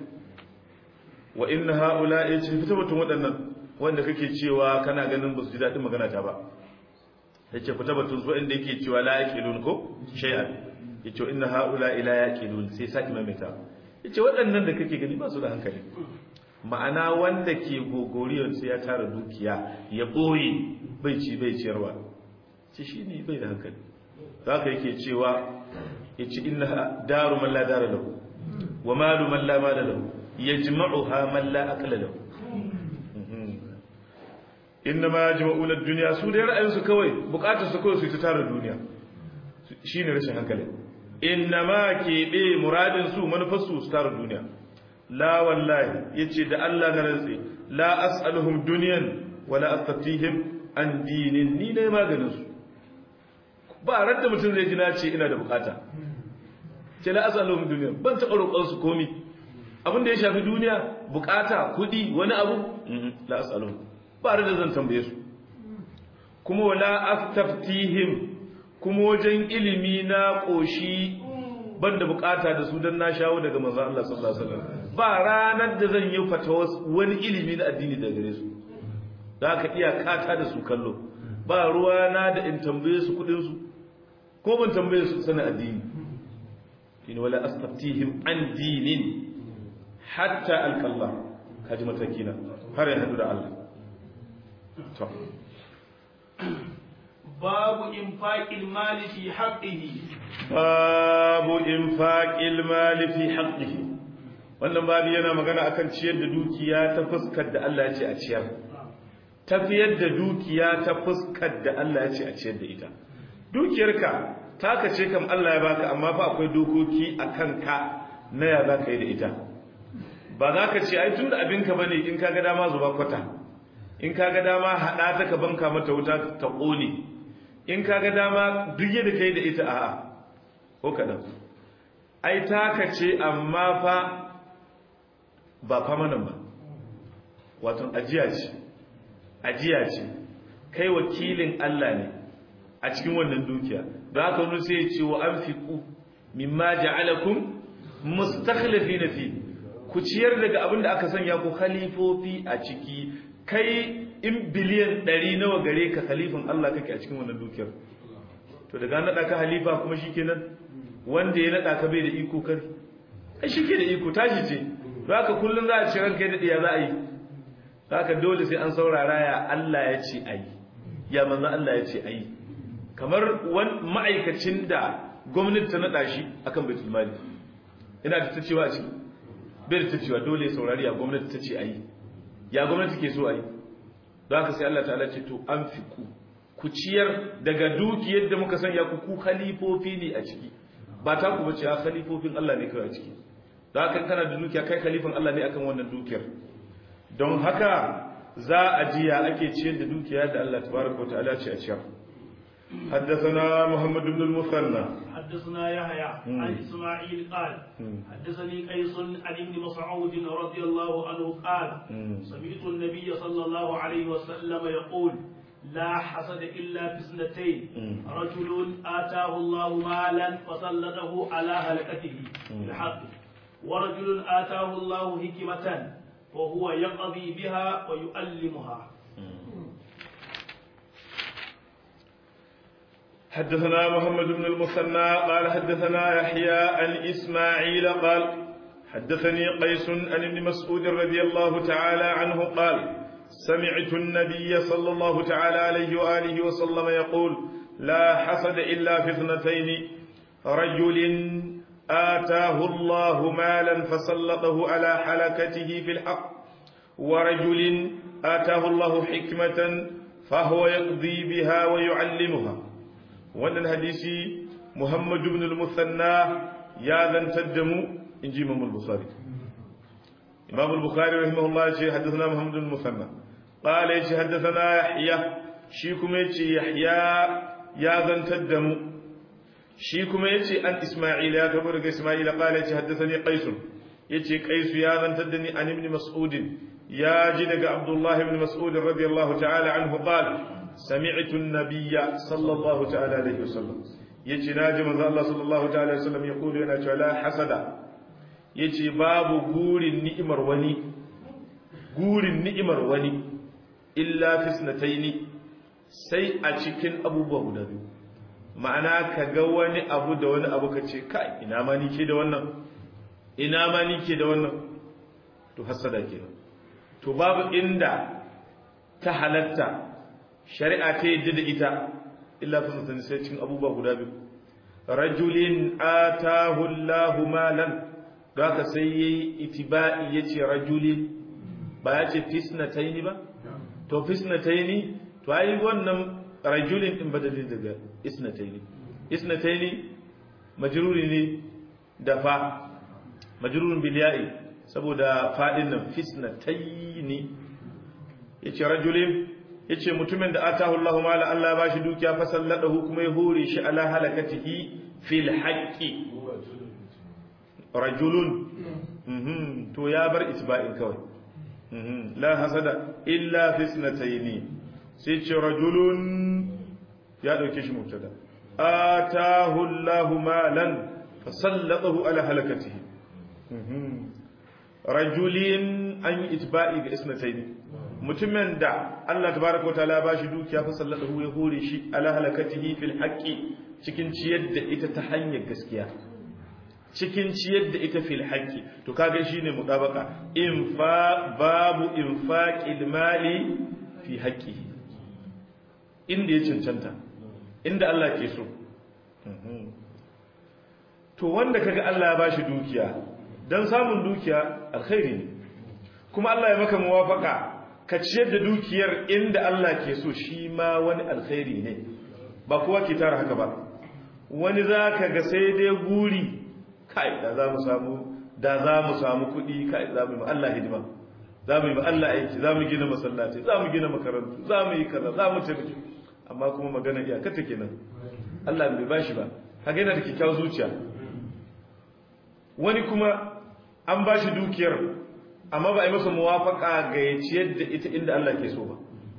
Speaker 1: wa inna haula ya ce fita mutum waɗannan wanda kake cewa kana ganin ba su ji daɗin magana ta ba ya ce fita batun su inda yake cewa la yaqilun ko shay'an ya ce inna haula ila yaqilun sai saki maimaita ya ce waɗannan da kake gani ba su da hankali ma'ana wanda ke gogoriyar sai ya tara dukiya ya ɓoye bai ci bai ciyarwa ce shi ne bai da hankali za ka yake cewa ya ci inna daru man la dara lahu wa malu man la mala lahu yajma'uha man la aqla lahu inna ma yajma'una ad-dunya su da ra'ayin su kawai bukatar su kawai su ta tara duniya shine rashin hankali inna ma kebe muradin su manufar su su tara duniya la wallahi yace da Allah na rantsi la as'aluhum dunyan wala astatihim an dinin ni ne maganin su ba ran da mutum zai ji na ce ina da bukata ce la as'aluhum dunyan ban taɓa roƙon su komi abin da ya shafi duniya bukata kuɗi wani abu la as'aluhum ba da zan tambaye su kuma wala astaftihim kuma wajen ilimi na koshi banda bukata da su dan na shawo daga manzo Allah sallallahu alaihi wasallam ba ranar da zan yi fatawa wani ilimi na addini daga gare su da ka iya kata da su kallo ba ruwa na da in tambaye su kudin su ko ban tambaye su sanin addini in wala astaftihim an dinin hatta alqallah kaji matakina har ya hadu da Allah
Speaker 2: باب إنفاق المال في حقه
Speaker 1: باب إنفاق المال في حقه wannan babu yana magana akan ciyar da dukiya ta fuskar da Allah ya ce a ciyar tafiyar da dukiya ta fuskar da Allah ya ce a ciyar da ita dukiyarka taka ce kam Allah ya baka amma fa akwai dokoki a kanka na ya za ka yi da ita ba za ka ce ai tun da abinka ba ne in ka ga dama zuba kwata in ka ga dama haɗa ta ka banka mata wuta ta ƙone in ka ga dama duk yadda ka yi da ita a'a ko kaɗan ai taka ce amma fa ba famanan ba wato ajiya ce ajiya ce kai wakilin Allah ne a cikin wannan dukiya da haka wani sai ya ce wa an fiƙu mimma ja'alakum mustakhlifina fi ku ciyar daga abin da aka sanya ku khalifofi a ciki kai in biliyan ɗari nawa gare ka khalifin Allah kake a cikin wannan dukiyar to daga naɗa ka halifa kuma shikenan wanda ya naɗa ka bai da iko kar ai shike da iko tashi ce don haka kullum za a ce ranka da diya za a yi haka dole sai an saurara ya Allah ya ce ayi ya manzo Allah ya ce ayi kamar wani ma'aikacin da gwamnati ta naɗa shi akan baitul mali ina da ta cewa a ciki bai da ta cewa dole saurari ya gwamnati ta ce a yi ya gwamnati ke so a yi don haka sai Allah ta'ala ce to an fi ku ku ciyar daga dukiyar da muka sanya ku ku khalifofi ne a ciki ba ta ku bace a khalifofin Allah ne kawai a ciki don haka kana da dukiya kai khalifan Allah ne akan wannan dukiyar don haka za a jiya ake ciyar da dukiya da Allah tabaraka wa ta'ala ce a ciyar حدثنا محمد بن المثنى
Speaker 2: حدثنا يحيى عن اسماعيل قال حدثني قيس عن ابن مسعود رضي الله عنه قال سمعت النبي صلى الله عليه وسلم يقول لا حسد الا في اثنتين رجل اتاه الله مالا فسلطه على هلكته بالحق ورجل اتاه الله حكمه وهو يقضي بها ويؤلمها
Speaker 1: حدثنا محمد بن المثنى قال حدثنا يحيى عن إسماعيل قال حدثني قيس عن ابن مسعود رضي الله تعالى عنه قال سمعت النبي صلى الله تعالى عليه وآله وسلم يقول لا حسد إلا في اثنتين رجل آتاه الله مالا فسلطه على حلكته في الحق ورجل آتاه الله حكمة فهو يقضي بها ويعلمها wannan hadisi Muhammad ibn al-Musanna ya zantar da mu inji Imam al-Bukhari Imam al-Bukhari rahimahullah ce haddathana Muhammad ibn al-Musanna qala yace haddathana Yahya shi kuma yace Yahya ya zantar da mu shi kuma yace an Isma'il ya tabo daga Isma'il qala yace haddathani Qais yace Qais ya zantar da ni an ibn Mas'ud ya ji daga Abdullah ibn Mas'ud radiyallahu ta'ala anhu qala سمعت النبي صلى الله تعالى عليه وسلم yace naji manzo Allah sallallahu ta'ala alaihi wasallam ya kulu yana cewa la hasada yace babu gurin ni'imar wani gurin ni'imar wani illa fisnataini sai a cikin abubuwa guda biyu ma'ana ka ga wani abu da wani abu ka ce kai ina ma ni ke da wannan ina ma ni ke da wannan to hasada kenan to babu inda ta halatta shari'a ta yadda da ita illa fasatan sai cikin abubuwa guda biyu rajulin atahu Allahu malan da ka sai yayi itiba'i yace rajulin ba ya ce fisnataini ba to fisnataini to ai wannan rajulin din badalin daga isnataini isnataini majruri ne da fa majrurun bil ya'i saboda fadin nan fisnataini yace rajulin yace mutumin da atahu Allahu mala Allah ya bashi dukiya fa salladahu kuma ya hore shi ala halakatihi fil haqqi rajulun mhm to ya bar itba'in kawai mhm la hasada illa fi snataini sai ce rajulun ya dauke shi mubtada atahu Allahu malan fa salladahu ala halakatihi mhm rajulin an yi itba'i ga isnataini mutumin da Allah tabaraka wataala ba shi dukiya fa sallallahu ya hore shi ala halakatihi fil haqqi cikin ciyar da ita ta hanyar gaskiya cikin ciyar da ita fil haqqi to kaga shine mudabaka infa babu infaqil mali fi haqqihi inda ya cancanta inda Allah ke so to wanda kaga Allah ya bashi dukiya dan samun dukiya alkhairi ne kuma Allah ya maka muwafaka ka ciyar da dukiyar inda Allah ke so shi ma wani alkhairi ne ba kowa ke tara haka ba wani za ka ga sai dai guri kai da za mu samu da za mu samu kuɗi kai za mu yi Allah hidima za mu yi Allah aiki za mu gina masallaci za mu gina makarantu za mu yi kaza za mu tafi amma kuma magana iyaka ta kenan Allah bai bashi ba kaga yana da kyakkyawar zuciya wani kuma an bashi dukiyar amma ba a yi masa muwafaka ga ya ciyar da ita inda Allah ke so ba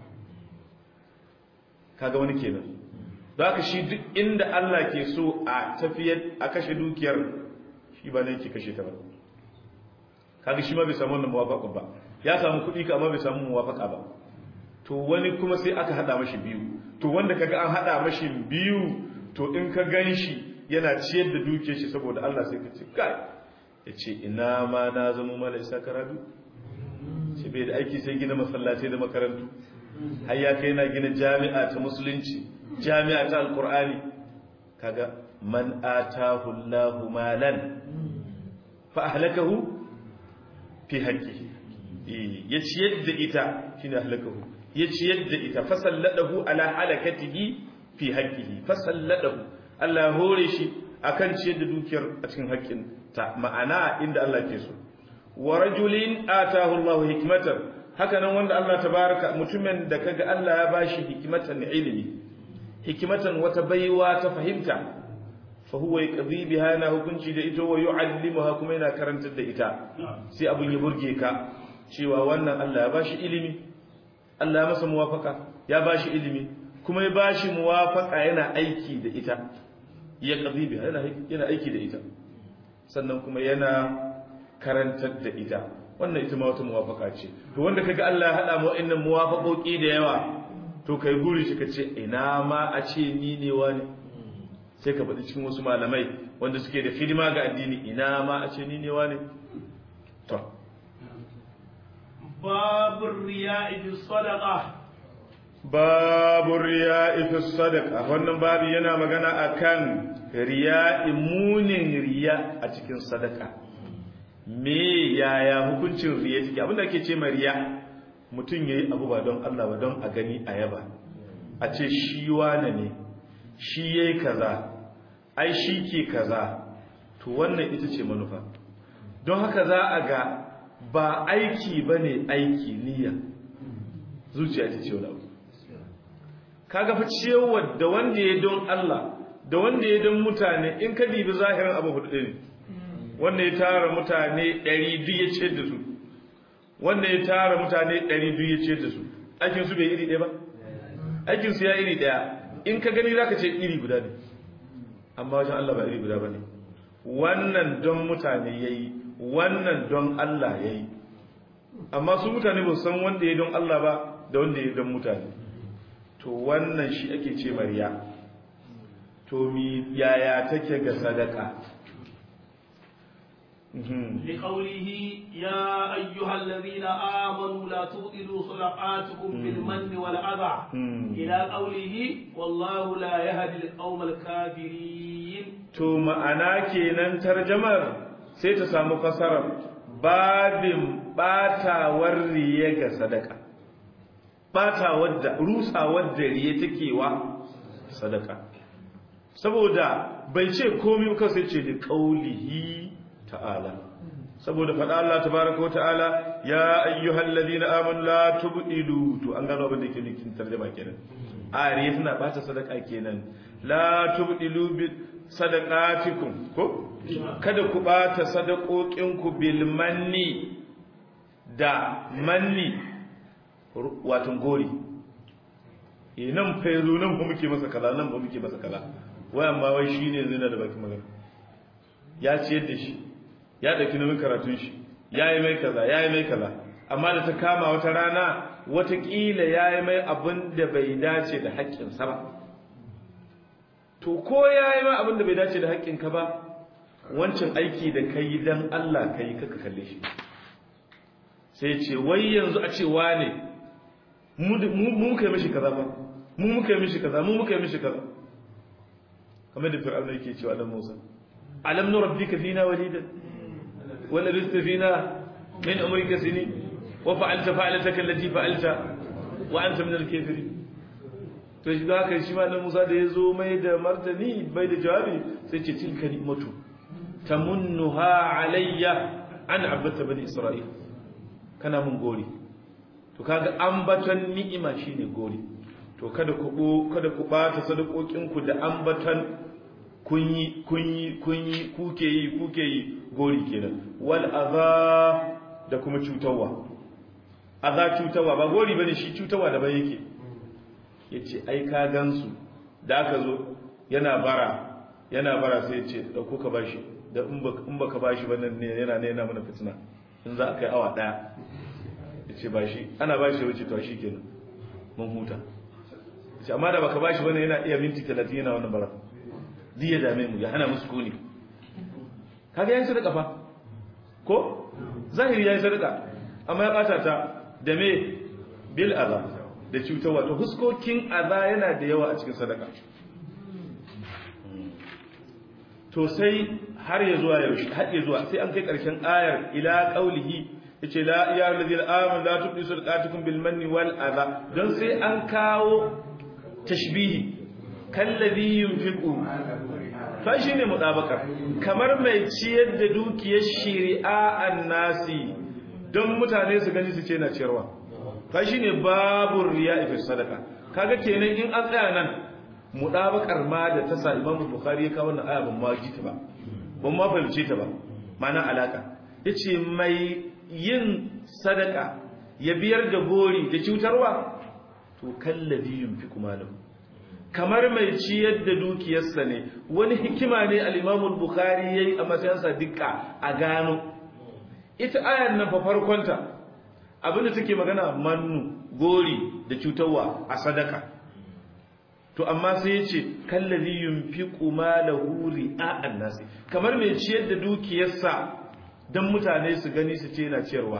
Speaker 1: kaga wani kenan don haka shi duk inda Allah ke so a tafiyar a kashe dukiyar shi ba ne ke kashe ta ba kaga shi ma bai samu wannan muwafaka ba ya samu kuɗi ka amma bai samu muwafaka ba to wani kuma sai aka hada mashi biyu to wanda kaga an hada mashi biyu to in ka gan shi yana ciyar da dukiyar shi saboda Allah sai ka ce kai ya ce ina ma na zama mala isa karatu ce bai da aiki sai gina masallaci da makarantu har ya kai na gina jami'a ta musulunci jami'a ta alkur'ani kaga man atahu Allahu malan fa ahlakahu fi haqqi ya ciyar da ita shine ahlakahu ya ciyar da ita fasalladahu ala halakatihi fi haqqihi fasalladahu Allah hore shi akan ciyar da dukiyar a cikin haƙƙin ta ma'ana inda Allah ke so wa rajulin atahu Allahu hikmatan haka nan wanda Allah tabaraka mutumin da kaga Allah ya bashi hikmatan ilimi hikmatan wata baiwa ta fahimta fa huwa yaqdi biha yana hukunci da ita wa yu'allimuha kuma yana karantar da ita sai abun ya burge ka cewa wannan Allah ya bashi ilimi Allah ya masa muwafaka ya bashi ilimi kuma ya bashi muwafaka yana aiki da ita ya qadi biha yana aiki da ita sannan kuma yana karantar da ita wannan ita ma wata muwafaka ce to wanda kaga Allah ya hada mu wa'annan muwafakoki da yawa to kai guri shi kace ina ma a ce ni ne wani sai ka faɗi cikin wasu malamai wanda suke da hidima ga addini ina ma a ce ni ne wani to
Speaker 2: babur riya'i fi sadaqa
Speaker 1: babu riya'i fi sadaqa wannan babu yana magana akan riya'i munin riya a cikin sadaka me yaya hukuncin riya take abinda ake ce ma riya mutum yayi abu ba don Allah ba don a gani a yaba a ce shi wane ne shi yayi kaza ai shi ke kaza to wannan ita ce manufa don haka za a ga ba aiki bane aiki niyya zuciya ta ce wani abu kaga fa ciyarwa da wanda ya don Allah da wanda ya don mutane in ka dibi zahirin abu hudu ne wanda ya tara mutane 100 duk ya ce da su wanda ya tara mutane 100 duk ya ce da su aikin su bai iri ɗaya ba aikin su ya iri ɗaya in ka gani zaka ce iri guda ne amma wajen Allah ba iri guda bane wannan don mutane yayi wannan don Allah yayi amma su mutane ba su san wanda ya don Allah ba da wanda ya don mutane to wannan shi ake ce mariya to mi yaya take ga sadaka
Speaker 2: لقوله يا أيها الذين آمنوا لا تبطلوا صدقاتكم بالمن والأذى إلى قوله والله لا يهدي القوم الكافرين
Speaker 1: to ma'ana kenan tarjamar sai ta samu fasarar babin batawar riye ga sadaka batawar da rusawar da riye take wa sadaka saboda bai ce komai ba sai ce da qaulihi ta'ala saboda faɗa Allah tabaraka wa ta'ala ya ayyuhal ladina amanu la tubdilu to an gano abin da yake cikin tarjuma kenan ariya tana bata sadaka kenan la tubdilu bi sadaqatikum ko kada ku bata sadakokin ku bil manni da manni wato gori eh nan fa yazo nan ba muke masa kaza nan ba muke masa kaza wayan ma wai shine zina da baki magana ya ciyar da shi ya ɗauki nauyin karatun shi ya yi mai kaza ya yi mai kaza amma da ta kama wata rana watakila ya yi mai abin da bai dace da haƙƙinsa ba to ko ya yi mai abin da bai dace da haƙƙinka ba wancan aiki da ka yi don Allah ka yi kaka kalle shi sai ce wai yanzu a cewa ne mu muka yi mishi kaza ba mu muka yi mishi kaza mu muka yi mishi kaza kamar da fir'auna yake cewa dan Musa alam nurabbika fina walidan ولبثت فينا من عمرك سنين وفعلت فعلتك التي فعلت وأنت من الكافرين to shi da haka shi ma nan Musa da ya zo mai da martani bai da jawabi sai ce tilka ni'matu tamunnuha alayya an abata bani isra'il kana mun gori to kaga ambaton ni'ima shine gori to kada ku kada ku bata sadakokin ku da ambaton kunyi kunyi kunyi kuke yi kuke yi gori kenan wal adha da kuma cutarwa adha cutarwa ba gori bane shi cutarwa da bai yake yace ai ka gansu da aka zo yana bara yana bara sai yace dauko ka bashi da in baka bashi wannan ne yana ne yana mana fitina in za a kai awa daya yace bashi ana bashi wuce to kenan mun huta yace amma da baka bashi wannan yana iya minti 30 yana wannan bara zai ya dame mu ya hana musu kuni kaga yayin sadaka fa ko zahiri yayin sadaka amma ya bata ta da me bil adha da cutarwa to huskokin adha yana da yawa a cikin sadaka to sai har ya zuwa yaushe har ya zuwa sai an kai karshen ayar ila qaulihi yace la ya alladhina amanu la tubdu sadaqatukum bil manni wal adha don sai an kawo tashbihi kallazi yunfiqu fa shine mudabakar kamar mai ciyar da dukiyar shari'a annasi don mutane su gani su ce na ciyarwa fa shine babu riya fi sadaka kaga kenan in an tsaya nan mudabakar ma da ta sa Imam Bukhari ya kawo wannan aya ban ma ji ta ba ban ma fahimce ta ba ma'ana alaka yace mai yin sadaka ya biyar da gori da cutarwa to kallazi yunfiqu malahu kamar mai ciyar da dukiyarsa ne wani hikima ne al-Imam bukhari yayi a matsayinsa dukka a gano ita ayar nan fa farkonta abinda take magana mannu gori da cutarwa a sadaka to amma sai yace kallazi yunfiqu malahu ri'a'an nasi kamar mai ciyar da dukiyarsa dan mutane su gani su ce yana ciyarwa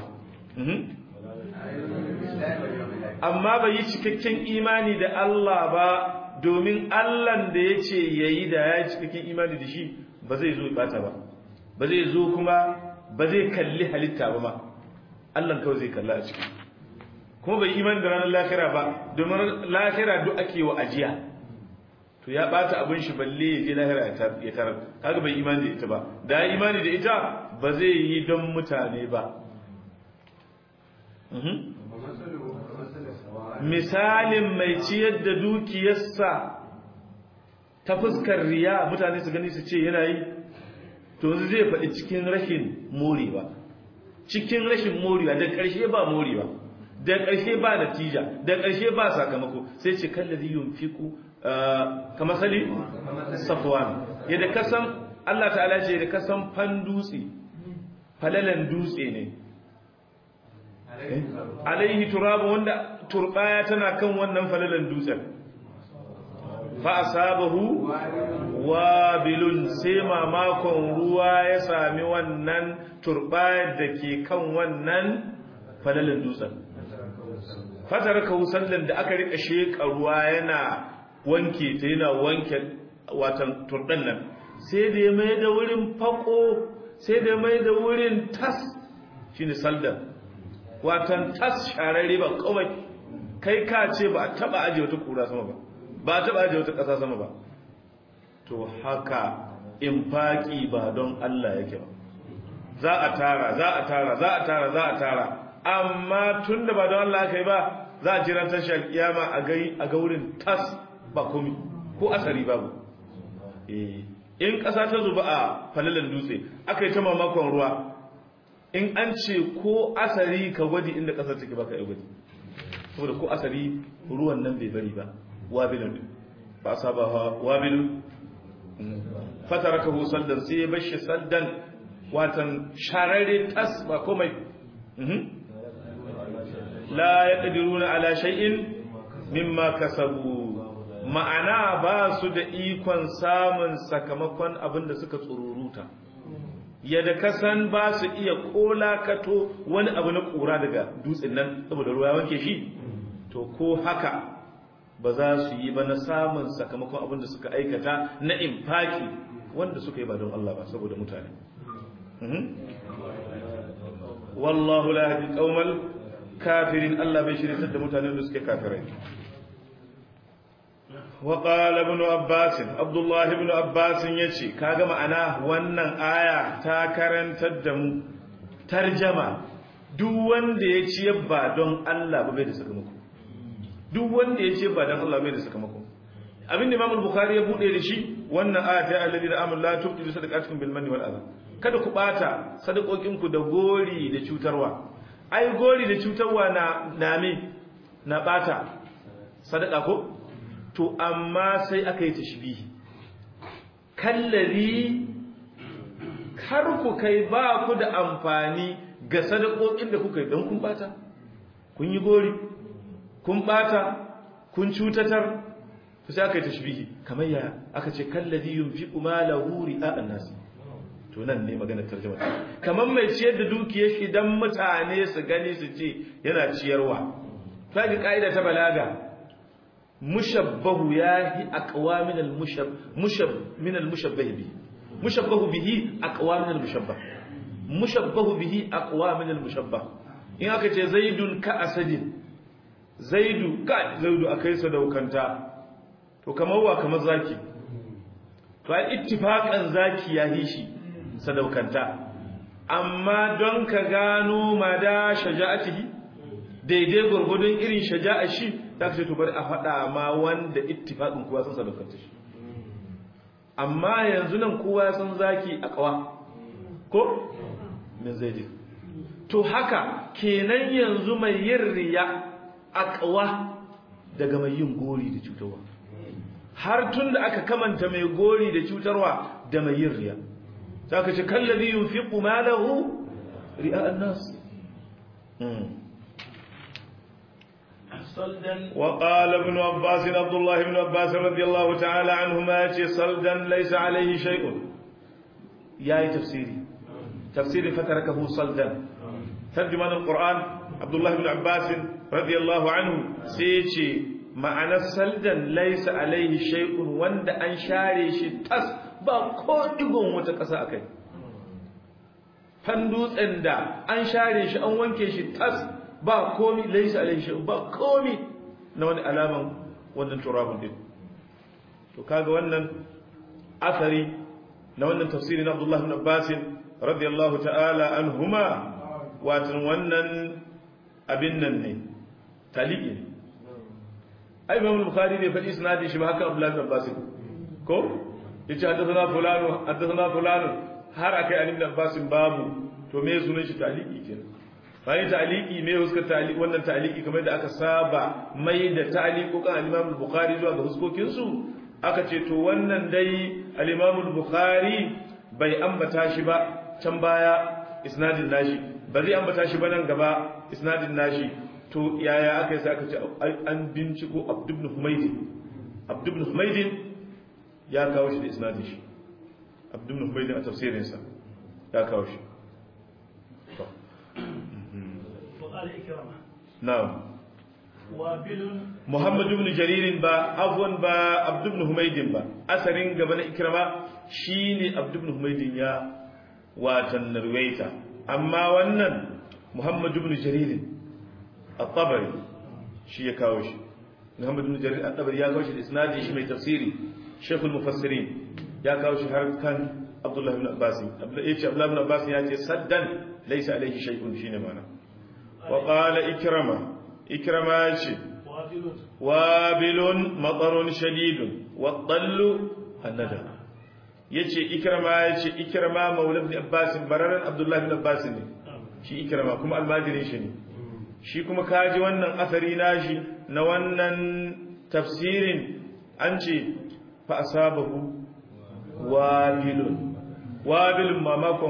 Speaker 1: amma bai yi cikakken imani da Allah ba domin Allahn da ya ce ya yi da ya cikakken imani da shi ba zai zo bata ba ba zai zo kuma ba zai kalli halitta ba ma Allahn kawai zai kalla a ciki kuma bai imani da ranar lahira ba domin lahira duk ake wa ajiya to ya bata abin shi balle ya je lahira ya tarar kaga bai imani da ita ba da ya imani da ita ba zai yi don mutane ba misalin mai ciyar da dukiyarsa ta fuskar riya mutane su gani su ce yana yi to zai faɗi cikin rashin morewa cikin rashin morewa da ƙarshe ba morewa da ƙarshe ba natija da ƙarshe ba sakamako sai ce kallazi yunfiqu kama sali safwan yadda kasan Allah ta'ala ce da kasan fan dutse falalan dutse ne alaihi turabu wanda turbaya tana kan wannan falalan dutsen fa asabahu wabilun sai mamakon ruwa ya sami wannan turbayar da ke kan wannan falalan dutsen fataraka sallan da aka rika sheka ruwa yana wanke ta yana wanke watan turdan nan sai da ya mai da wurin fako sai da ya mai da wurin tas shine saldan watan tas shararre ba kawai kai ka ce ba a taba aje wata kura sama ba ba a taba aje wata ƙasa sama ba to haka infaki ba don Allah yake ba za a tara za a tara za a tara za a tara amma tunda ba don Allah kai ba za a jira tashar kiyama a gai a ga wurin tas ba komi ko asari babu eh in ƙasa ta zuba a falalan dutse aka yi ta mamakon ruwa in an ce ko asari ka gwadi inda ƙasar take baka yi gwadi saboda ko asari ruwan nan bai bari ba wabilun ba saba wabilun fatarakahu saldan sai ya bashi saldan watan shararre tas ba komai la yaqdiruna ala shay'in mimma kasabu ma'ana ba su da ikon samun sakamakon abin da suka tsururuta yadda kasan ba su iya kolakato wani abu na kura daga dutsen nan saboda ruwa wanke shi to ko haka ba za su yi ba na samun sakamakon abin da suka aikata na infaki wanda suka yi ba don Allah ba saboda mutane wallahu la yahdi qaumal kafirin Allah bai shirye da mutanen da suke kafirai wa qala ibn abbas abdullah ibn abbas yace kaga ma'ana wannan aya ta karantar da mu tarjama duk wanda ya ci ba don Allah ba bai da sakamako duk wanda ya ce ba don Allah bai da sakamako abin da Imam Bukhari ya bude da shi wannan aya ta alladhi da amul la tubtilu sadaqatukum bil manni wal adha kada ku bata sadakokin ku da gori da cutarwa ai gori da cutarwa na name na bata sadaka ko to amma sai aka yi tashbihi kallari kar ku kai ba ku da amfani ga sadakokin da kuka yi don kun bata kun yi gori kun bata kun cutatar to sai aka yi tashbihi kamar ya aka ce kallazi yunfiqu malahu ri'a an-nas to nan ne magana tarjuma kamar mai ciyar da dukiyar shi dan mutane su gani su ce yana ciyarwa sai kaida ta balaga mushabbahu yahi aqwa min al-mushab mushab min al-mushabbah bihi mushabbahu bihi aqwa min al-mushabbah mushabbahu bihi aqwa min al-mushabbah in aka ce zaidun ka asadin zaidu ka zaidu akai sadaukanta to kamar wa kamar zaki to ai ittifaqan zaki ya yi shi sadaukanta amma don ka gano mada shaja'atihi daidai gurgudun irin shaja'a shi ta ce to bari a faɗa ma wanda ittifaqin kowa san sadaukanta shi amma yanzu nan kowa ya san zaki a kawa ko min zaidi to haka kenan yanzu mai yin riya a kawa daga mai yin gori da cutarwa har tun da aka kamanta mai gori da cutarwa da mai yin riya za ka ce kallabi yin fi malahu ri'a annas وقال ابن عباس عبد الله بن عباس رضي الله تعالى عنهما صلدا ليس عليه شيء يا تفسيري تفسيري فتركه صلدا ترجمان القرآن عبد الله بن عباس رضي الله عنه سيتي ma'anar saldan laisa alaihi shay'un wanda an share shi tas ba ko digon wata ƙasa akai fan dutsen da an share shi an wanke shi tas ba komi laisa alaihi shay'un ba komi na wani alaman wannan turabun din to kaga wannan asari na wannan tafsiri na Abdullah ibn Abbas radiyallahu ta'ala anhuma watan wannan abin nan ne taliki ne ai imam al-bukhari bai faɗi isnadin shi ba haka abdullahi bin abbas ko yace haddathana fulanu haddathana fulanu har akai an ibn abbas babu to me sunan shi taliki kenan bai taliki me huskar taliki wannan taliki kamar da aka saba mai da taliqukan al-imam al-bukhari zuwa ga huskokin su aka ce to wannan dai al-imam al-bukhari bai ambata shi ba can baya isnadin nashi ba zai ambata shi ba nan gaba isnadin nashi to yaya aka yi sai aka ce an binciko abdubn humaydin abdubn humaydin ya kawo shi da isnadin shi abdubn humaydin a tafsirinsa ya kawo shi na'am Muhammad ibn Jaririn ba afwan ba Abd ibn Humaydin ba asarin gaba na Ikrama shine Abd ibn Humaydin ya watan narwaita amma wannan Muhammad ibn Jaririn at-Tabari shi ya kawo shi Muhammad ibn Jarir at-Tabari ya kawo shi da isnadi shi mai tafsiri Sheikh al-Mufassirin ya kawo shi har kan Abdullah ibn Abbas Abdullah yace Abdullah ibn Abbas ya ce saddan laysa alayhi shay'un shine mana wa qala ikrama ikrama yace wabilun matarun shadidun wa dallu annada yace ikrama yace ikrama maula ibn Abbas bararan Abdullah ibn Abbas ne shi ikrama kuma almajirin shi ne shi kuma kaji wannan asari nashi na wannan tafsirin an ce fa asabahu wabilun wabilun mamakon